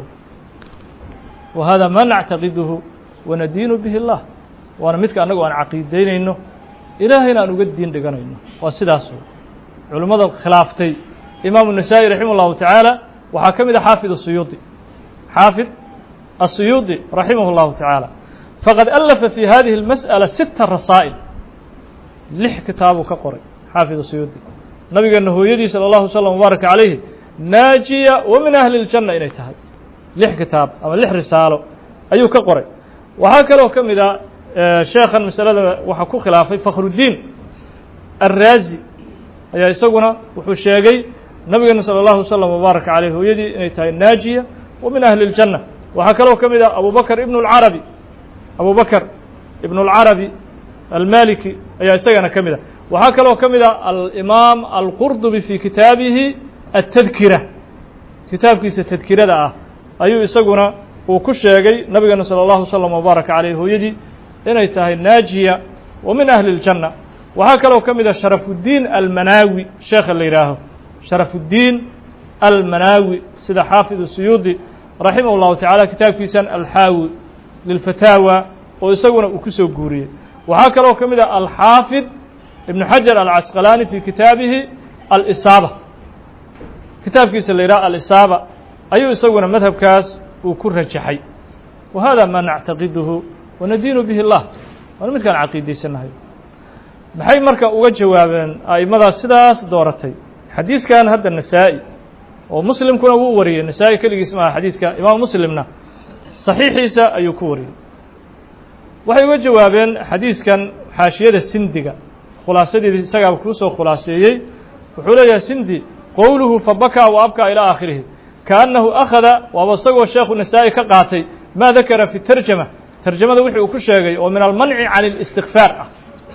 wa hada maa nactaqiduhu wanadiinu bihi اllah waana midka annagu aan caqiidaynayno ilaahayna aan uga diin dhiganayno waa sidaas culimmada khilaaftay imaamu النasaaئي raximah اllahu tacaala waxaa ka mid a xaafid الsuyuudi xaafid الsuyuudi raximah اllahu tacaala faqad alafa fi hadihi اlmasأala sita rasaa'il lix kitaabuu ka qoray xaafid الsuyuudi nabigeena hooyadii salى اllahu slm wbaaraka calayhi naajiya wa min ahli اljanna inay tahay lix kitaab ama lix risaalo ayuu ka qoray waxaa kaloo ka mid a sheekhan masalada waxaa ku khilaafay fakhrudiin arraazi ayaa isaguna wuxuu sheegay nabigeena salى اllahu slm wbaaraka caleyh hooyadii inay tahay naajiya wa min ahli اljanna waxaa kaloo ka mid ah abu bakr ibn اlcarabi abu bakr ibn اlcarabi almaliki ayaa isagana ka mid ah waxaa kaloo ka mid ah alimaam alqurdubi fi kitaabihi atadkira kitaabkiisa tadkirada ah ayuu isaguna uu ku sheegay nabigeena salى اllahu slm wbaaraka caleyh hooyadii inay tahay naajiya wa min ahli اljanna waxaa kaloo ka mid ah sharafudiin almanaawi sheekha la yidhaaho sharafudiin almanaawi sida xaafid suyuudi raximah اllahu tacaala kitaabkiisan alxaawi lilfataawa oo isaguna uu ku soo guuriyey waxaa kaloo ka mid ah alxaafid ibn xajar alcasqalaani fi kitaabihi alisaaba kitaabkiisa la yidhaha alisaaba ayuu isaguna madhabkaas uu ku rajaxay wa hada maa nactaqiduhu wanadiinu bihi اllah waana midkaan caqiidaysanahay maxay marka uga jawaabeen a'imadaas sidaas dooratay xadiiskan hadda nasaa-i oo muslimkuna wuu wariyey nasaa-i keligiis maaha xadiiska imaam muslimna saxiixiisa ayuu ku wariyey waxay uga jawaabeen xadiiskan xaashiyada sindiga khulaasadeedi isagaaba kuu soo khulaaseeyey wuxuu leeyahay sindi qowluhu fabakaa wa abkaa ilaa aakhirihi kaannahu akhada waaba isagoo sheekhu nasaa-i ka qaatay maa dakara fi tarjama tarjamada wixii uu ku sheegay oo min almanci can اlistikfaar ah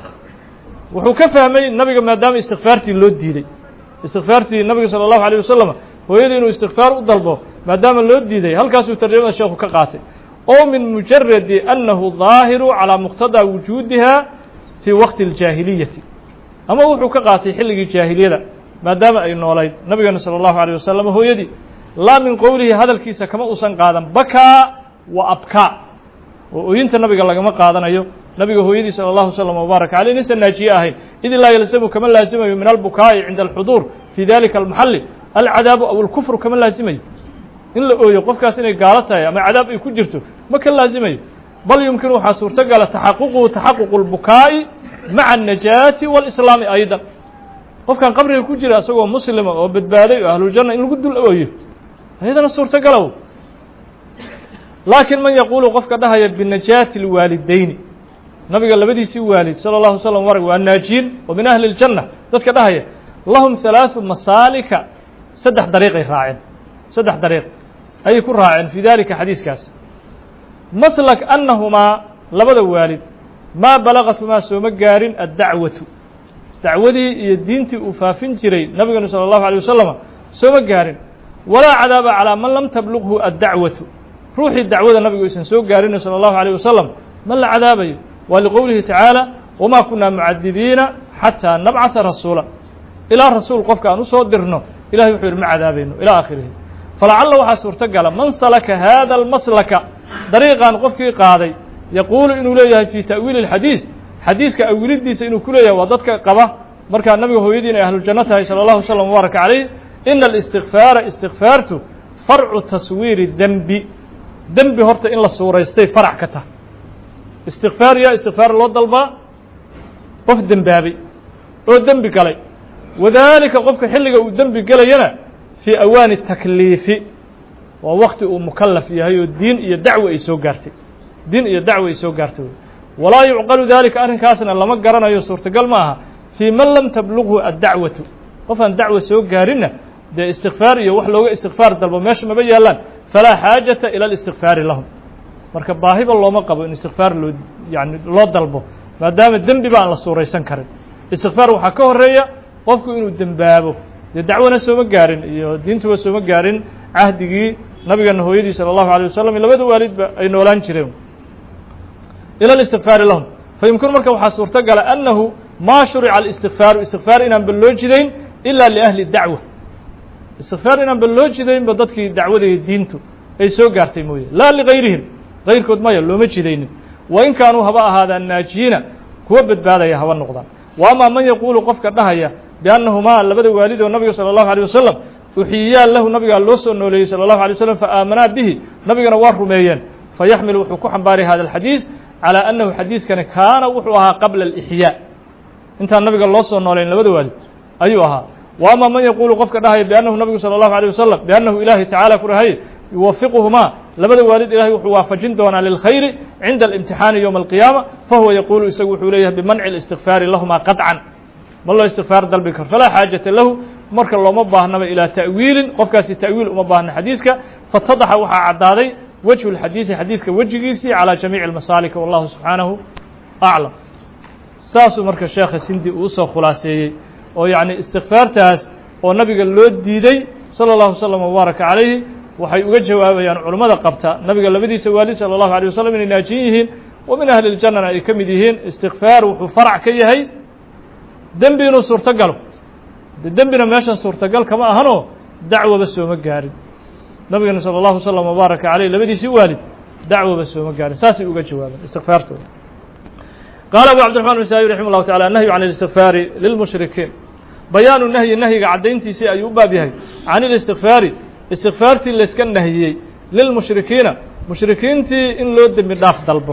wuxuu ka fahmay nabiga maadaama istikfaartii loo diiday istikfaartii nabiga salى الlahu عalيه wasalam hooyadii inuu istikfaar u dalbo maadaama loo diiday halkaasuu tarjamada sheekhu ka qaatay oo min mujaradi annahu ظaahiru calىa muqtadaa wujuudiha fii waqti اljaahiliyati ama wuxuu ka qaatay xilligii jaahiliyada maadaama ay noolayd nabigeena salى الlahu عalيه wasalam hooyadii laa min qowlihi hadalkiisa kama uusan qaadan bakaa wa abkaa oo ooyinta nabiga lagama qaadanayo nabiga hooyadii salى الlahu slm wbaaraka aleyh inaysan naajiye ahayn id laa yalzamu kama laazimayo min albukaa'i cinda alxuduur fi dalika almaxali alcadaabu aw alkufru kama laazimayo in la ooyo qofkaas inay gaalo tahay ama cadaab ay ku jirto ma ka laazimayo bal yumkinu waxaa suurtogala taxaququhu taxaququ اlbukaa'i maca الnajaati wاlislaami aydan qofkan qabriga ku jira isagoo muslima oo badbaaday oo ahluljanna in lagu dul ooyo ayadana suurtogalow laakiin man yaquulu qofka dhahaya binajaati اlwaalidayni nabiga labadiisii waalid salى الlahu slm warg waa naajiyin oo min ahli اljanna dadka dhahaya lahum halaaثu masaalika saddex dariiqay raaceen saddex dariiq ayay ku raaceen fi dalika xadiiskaas maslak annahumaa labada waalid maa balagatumaa sooma gaarin addacwatu dacwadii iyo diintii uu faafin jiray nabigeenu salى الlahu عalيه wasalama sooma gaarin walaa cadaaba calىa man lam tablughu addacwatu ruuxii dacwada nabigu aysan soo gaarina salى الlahu عalيه wasalam ma la cadaabayo waa liqowlihi tacaala wamaa kunaa mucadibiina xataa nabcata rasuula ilaa rasuul qofka aan usoo dirno ilahay wuxuu yihi ma cadaabayno ilaa aakhirihi falacalla waxaa suurtogala man salaka hada almaslaka dariiqan qofkii qaaday yaquulu inuu leeyahay fi ta'wiili اlxadiis xadiiska awilidiisa inuu ku leeyahay waa dadka qaba markaa nabiga hooyadii inay ahluljanno tahay salى اllahu slm wbaaraka calayh ina اlistikfaara istikfaartu farcu taswiiri dembi dembi horta in la suuraystay farac ka tah istikfaar yaa istikfaar loo dalbaa qof dembaabay oo dembi galay wadaalika qofka xilliga uu dembi gelayana fii awaani takliifi waa wakti uu mukalaf yahay oo diin iyo dacwo ay soo gaartay diin iyo dacwo ay soo gaartay walaa yucqalu dalika arrinkaasna lama garanayo suurtagal ma aha fii man lam tablughu addacwatu qof aan dacwo soo gaarinna dee istikfaar iyo wax looga istikfaar dalbo meesha maba yaallaan falaa xaajata ila اlistikfaari lahum marka baahiba looma qabo in istikfaar loo yani loo dalbo maadaama dembiba aan la suuraysan karin istikfaar waxaa ka horeeya qofku inuu dembaabo dee dacwana sooma gaarin iyo diintuba sooma gaarin cahdigii nabigeena hooyadii salى الlahu عalيه wasalam labada waalidba ay noolaan jireen ilى الاstikfaari lahum fayumkinu marka waxaa suurto gala annahu ma shurica الاstikfaaru istikfaar inaan ba loo jidayn ila liأhli dacwa istikfaar inaan ba loo jidaynba dadkii dacwada iyo diintu ay soo gaartay mooye laa ligayrihim gayrkood maya looma jidaynin wain kaanuu haba ahaadaan naajiyiina kuwa badbaadaya haba noqdaan wa amaa man yaquulu qofka dhahaya biannahumaa labada waalid oo nabiga salى الlahu عalيه wasalam uxiyiyaa lahu nabigaa loo soo nooleeyey salى الlahu عalيه waslm faaamanaa bihi nabigana waa rumeeyeen fayaxmil wuxuu ku xambaaraya hada الxadiis calى annahu xadiiskani kaana wuxuu ahaa qabla اlإxyaa intaan nabiga loo soo nooleyn labada waalid ayuu ahaa wa ama man yaquulu qofka dhahaya biannahu nabigu salى الlahu عalيه wasalam biannahu ilaahi tacala ku rahay yuwafiquhumaa labada waalid ilahay wuxuu waafajin doonaa lilkhayri cinda اlimtixaani yowma alqiyaama fahuwa yaquulu isagu wuxuu leeyahay bimanci اlistikfaari lahumaa qaطcan ma loo istikfaar dalbi karo falaa xaajata lahu marka looma baahnaba ilaa ta'wiilin qofkaasi ta'wiil uma baahna xadiiska fatadaxa waxaa caddaaday wejhu اlxadiisi xadiiska wejigiisii calى jamiici اlmasaalika wallahu subxaanahu aclam saasuu marka sheekha sindi uu usoo khulaaseeyey oo yacni istikfaartaas oo nabiga loo diiday salى اllahu wslm wbaaraka calayhi waxay uga jawaabayaan culummada qabta nabiga labadiisa waalid salى الlahu عalيه waslm inay naajiyin yihiin wa min ahli اljannana ay ka mid yihiin istikfaar wuxuu farac ka yahay dembi inuu suurto galo de dembina meeshan suurtagal kama ahanoo dacwaba sooma gaarin nabigana salى الlahu wslm wbaaraka عaleyh labadiisii waalid dacwaba sooma gaarin saasay uga jawaabeen istikfaartooda qaala abu cabdiرaحman بn sabi raximah الlahu taعala الnahyu can اlistikfaari lilmushrikiin bayaanu nahyi nahyiga caddayntiisii ayuu u baab yahay can اlistikfaari istikfaartii layska nahiyey lilmushrikiina mushrikiintii in loo dembi dhaaf dalbo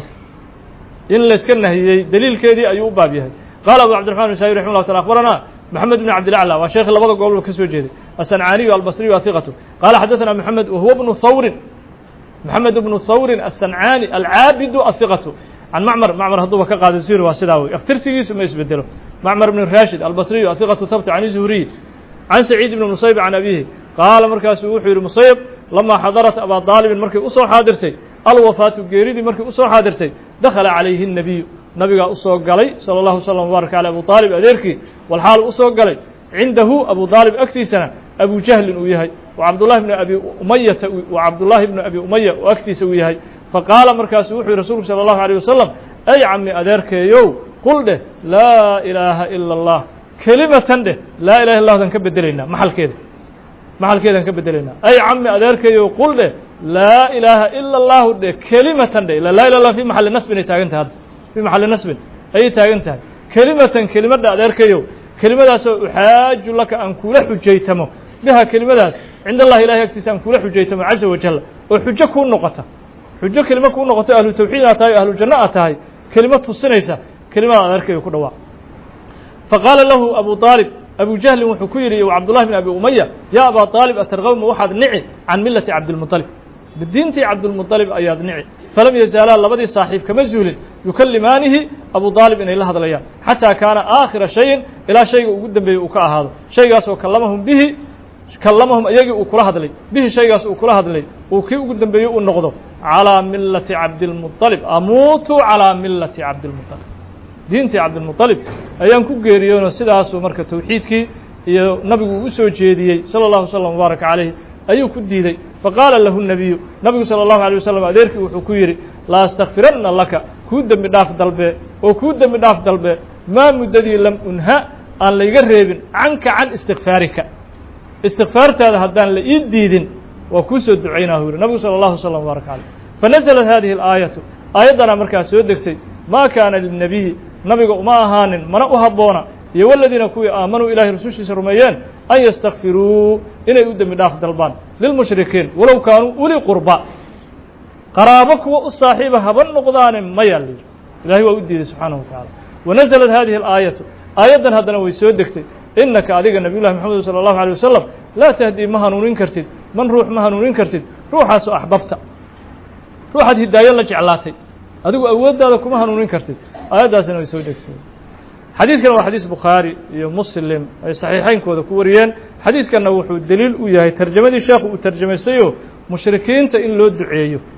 in layska nahiyey deliilkeedii ayuu u baab yahay qaala abu cabdiرaحman بn sabi raximah llah taala akbarana mحamed بn cabdilaclى waa sheekhi labada gobolba ka soo jeeday aلsancaaniyu albصriyu ahiqatu qaala xadaثna mحamed wahuwa bnu hawrin mحamed bnu hawrin aلsancaani alcaabidu ahiqatu can macmar macmar hadduuba ka qaado zuhri waa sidaa wey aftirsigiisu ma isbedelo macmar bn rashid albصriyu ahiqatu habti can zuhriy can saciid bn musayb can abihi qaala markaasuu wuxuu yihi musayb lamaa xadarat abaa daalibin markay usoo xaadirtay alwafaatu geeridii markay usoo xaadirtay dakhala calayhi الnabiyu nabigaa usoo galay salى اllahu slm wbaaraka alى abu aalib adeerkii walxaal usoo galay cindahu abu aalib agtiisana abu jahlin uu yahay wa cabdullahi bn abi umayata wa cabdullaahi bnu abi umaya oo agtiisa uu yahay faqaala markaasu wuxuu yihi rasulku salى اllahu alيه wasalam ay cami adeerkeeyow qul dheh laa ilaaha ila اllah kelimatan dheh laa ilaha illa dan ka bedelaynaa maxalkeeda maxalkeedaan ka bedelaynaa ay cami adeerkeeyow qul dheh laa ilaaha ila اllahu dheh kelimatan dheh ila laa ilah lah fi maxali nasbin ay taagan tahay hadda fi maxali nasbin ayay taagan tahay kelimatan kelimadha adeerkayow kelimadaasoo uxaaju laka aan kula xujaytamo biha kelimadaas cind allahi ilahay agtiisa aan kula xujaytamo caza wajal oo xujo kuu noqota xujo kelimo kuu noqoto ahlu tawxiid aad tahay o ahlu janno aad tahay kelimo tusinaysa kelimada adeerkayo ku dhawaaq faqaala lahu abu aalib abu jahlin wuxuu ku yidhi cabdullahi bn abi umaya yaa abaa aalib atargawma waxaad nici can millati cabdilmuطalib diintii cabdilmuطalib ayaad nici falam yazaalaa labadii saaxiib kama zuulin yukallimaanihi abu aalib inay la hadlayaan xataa kaana aakhira shayin ilaa shayga ugu dambeeyey uu ka ahaado shaygaasoo kallamahum bihi kallamahum iyagii uu kula hadlay bihi shaygaas uu kula hadlay uu kii ugu dambeeyey uu noqdo calىa millati cabdilmuطalib amuutu calىa millati cabdilmuطalib diintii cabdilmuطalib ayaan ku geeriyoonoo sidaasuu marka tawxiidkii iyo nabigu uu u soo jeediyey salى اllahu slm wbaaraka calayh ayuu ku diiday faqaala lahu الnabiyu nabigu salى اllahu alيه wasalam adeerkii wuxuu ku yidhi la astakfiranna laka kuu dembi dhaaf dalbe oo kuu dembi dhaaf dalbe maa muddadii lam unha aan layga reebin canka can istikfaarika istikfaartaada haddaan la ii diidin waa kuu soo ducaynaa uu yihi nabigu salى اllahu slm wbaaraka calayh fanaزlat hadihi اlaayaةu aayaddanaa markaa soo degtay ma kaana lilnabiyi nabiga uma ahaanin mana u habboona iyo waladiina kuwii aamanuu ilahay rasushiisa rumeeyeen an yastakfiruu inay u dembi dhaaf dalbaan lilmushrikiin walow kaanuu uli qurba qaraabo kuwa u saaxiiba haba noqdaane maya layidhi ilahay waa u diiday subxaanahu wa tacaala wanaزlat hadihi اlaayatu aayaddan haddana way soo degtay inaka adiga nabiy llahi mxamed salى اllahu alيه wasalam laa tahdii ma hanuunin kartid man ruux ma hanuunin kartid ruuxaasoo axbabta ruuxaad hidaayo la jeclaatay adigu awooddaada kuma hanuunin kartid aayaddaasina way soo degtay xadiiskana waa xadiis bukhaari iyo muslim ay saxiixaynkooda ku wariyeen xadiiskanna wuxuu deliil u yahay tarjamadii sheekhu uu tarjamaystayoo mushrikiinta in loo duceeyo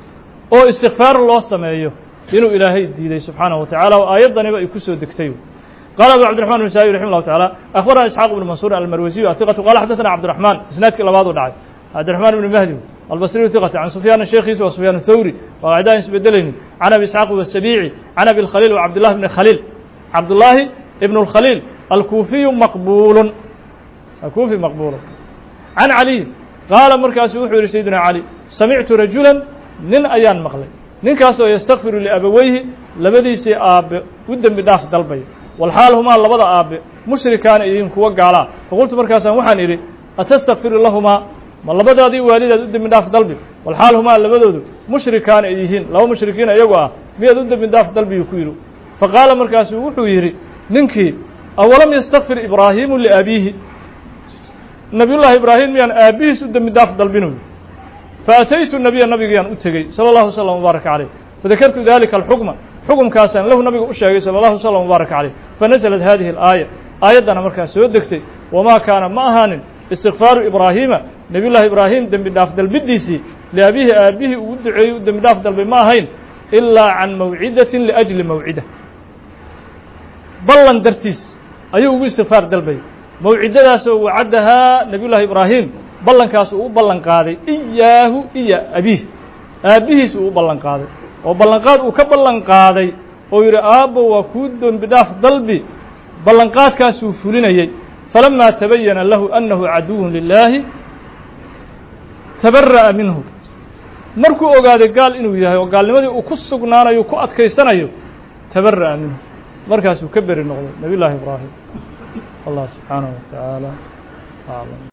oo istikfaar loo sameeyo inuu ilaahay diiday subxaanaه wa tacala oo aayaddaniba ay ku soo degtay qala abu cabdiرحman بن saaئي رحimه الlه taعalى أخbarana isxaaq بن mansuur almarwasiyu aثiqatu qala xadaثna cabdiرaحman isnaadkii labaadu dhacay cabdiرaحman بn mahdi albصriyu ثiqati can sufyaan sheekhiisa wa sufyaan الthawri waa qacdaan isbedelaynin can abi isxaaq wasabici can abi اlkhaliil wa cabdالlahi bni khaliil cabdullaahi ibn اlkhaliil alkuufiyu maqbulun alkuufi maqbulun can caliy qaala markaasu wuxuu yihi sayidina cali samictu rajula nin ayaan maqlay ninkaasoo yastakfiru liabaweyhi labadiisii aabbe u dembi dhaaf dalbay walxaal humaa labada aabbe mushrikaana idiin kuwa gaalaa faqultu markaasaan waxaan idhi atastakfiru lahumaa ma labadaadii waalidaad u dembi dhaaf dalbi walxaal humaa labadoodu mushrikaana ay yihiin laba mushrikiin iyagu ah miyaad u dembi dhaaf dalbiyuu ku yidhi faqaala markaasuu wuxuu yidhi ninkii awalam yastakfir ibraahiimu liabiihi nabiyullaahi ibraahim miyaan aabbihiis u dembi dhaaf dalbinu faataytu nabiya nabigayaan u tegey sala allahu wasalam wbaaraka caleyh fadakartu dalika alxukma xukumkaasaan lahu nabiga u sheegay sala allahu wasalam wbaaraka caleyh fanaزlat hadihi alaaya aayaddana markaa soo degtay wamaa kaana ma ahaanin istikfaaru ibraahiima nebiy llahi ibraahim dembi dhaaf dalbidiisii liabihi aabihii uu duceeyey u dembi dhaaf dalbay ma ahayn ilaa can mawcidatin liajli mawcida ballan dartiis ayuu ugu istikfaar dalbayay mawcidadaasoo wacadahaa nebiy llahi ibraahim ballankaas uu u ballan qaaday iyaahu iyo abiih aabbihiis uu u ballan qaaday oo ballanqaad uu ka ballan qaaday oo yidhi aabbo waa kuu dembi dhaaf dalbi ballanqaadkaasuu fulinayey falamaa tabayana lahu annahu caduwun lilaahi tabara'a minhu markuu ogaaday gaal inuu yahay oo gaalnimadii uu ku sugnaanayo ku adkaysanayo tabara'a minhu markaasuu ka beri noqday nebiy llaahi ibraahim allah subxaanaه wa tacaala aclam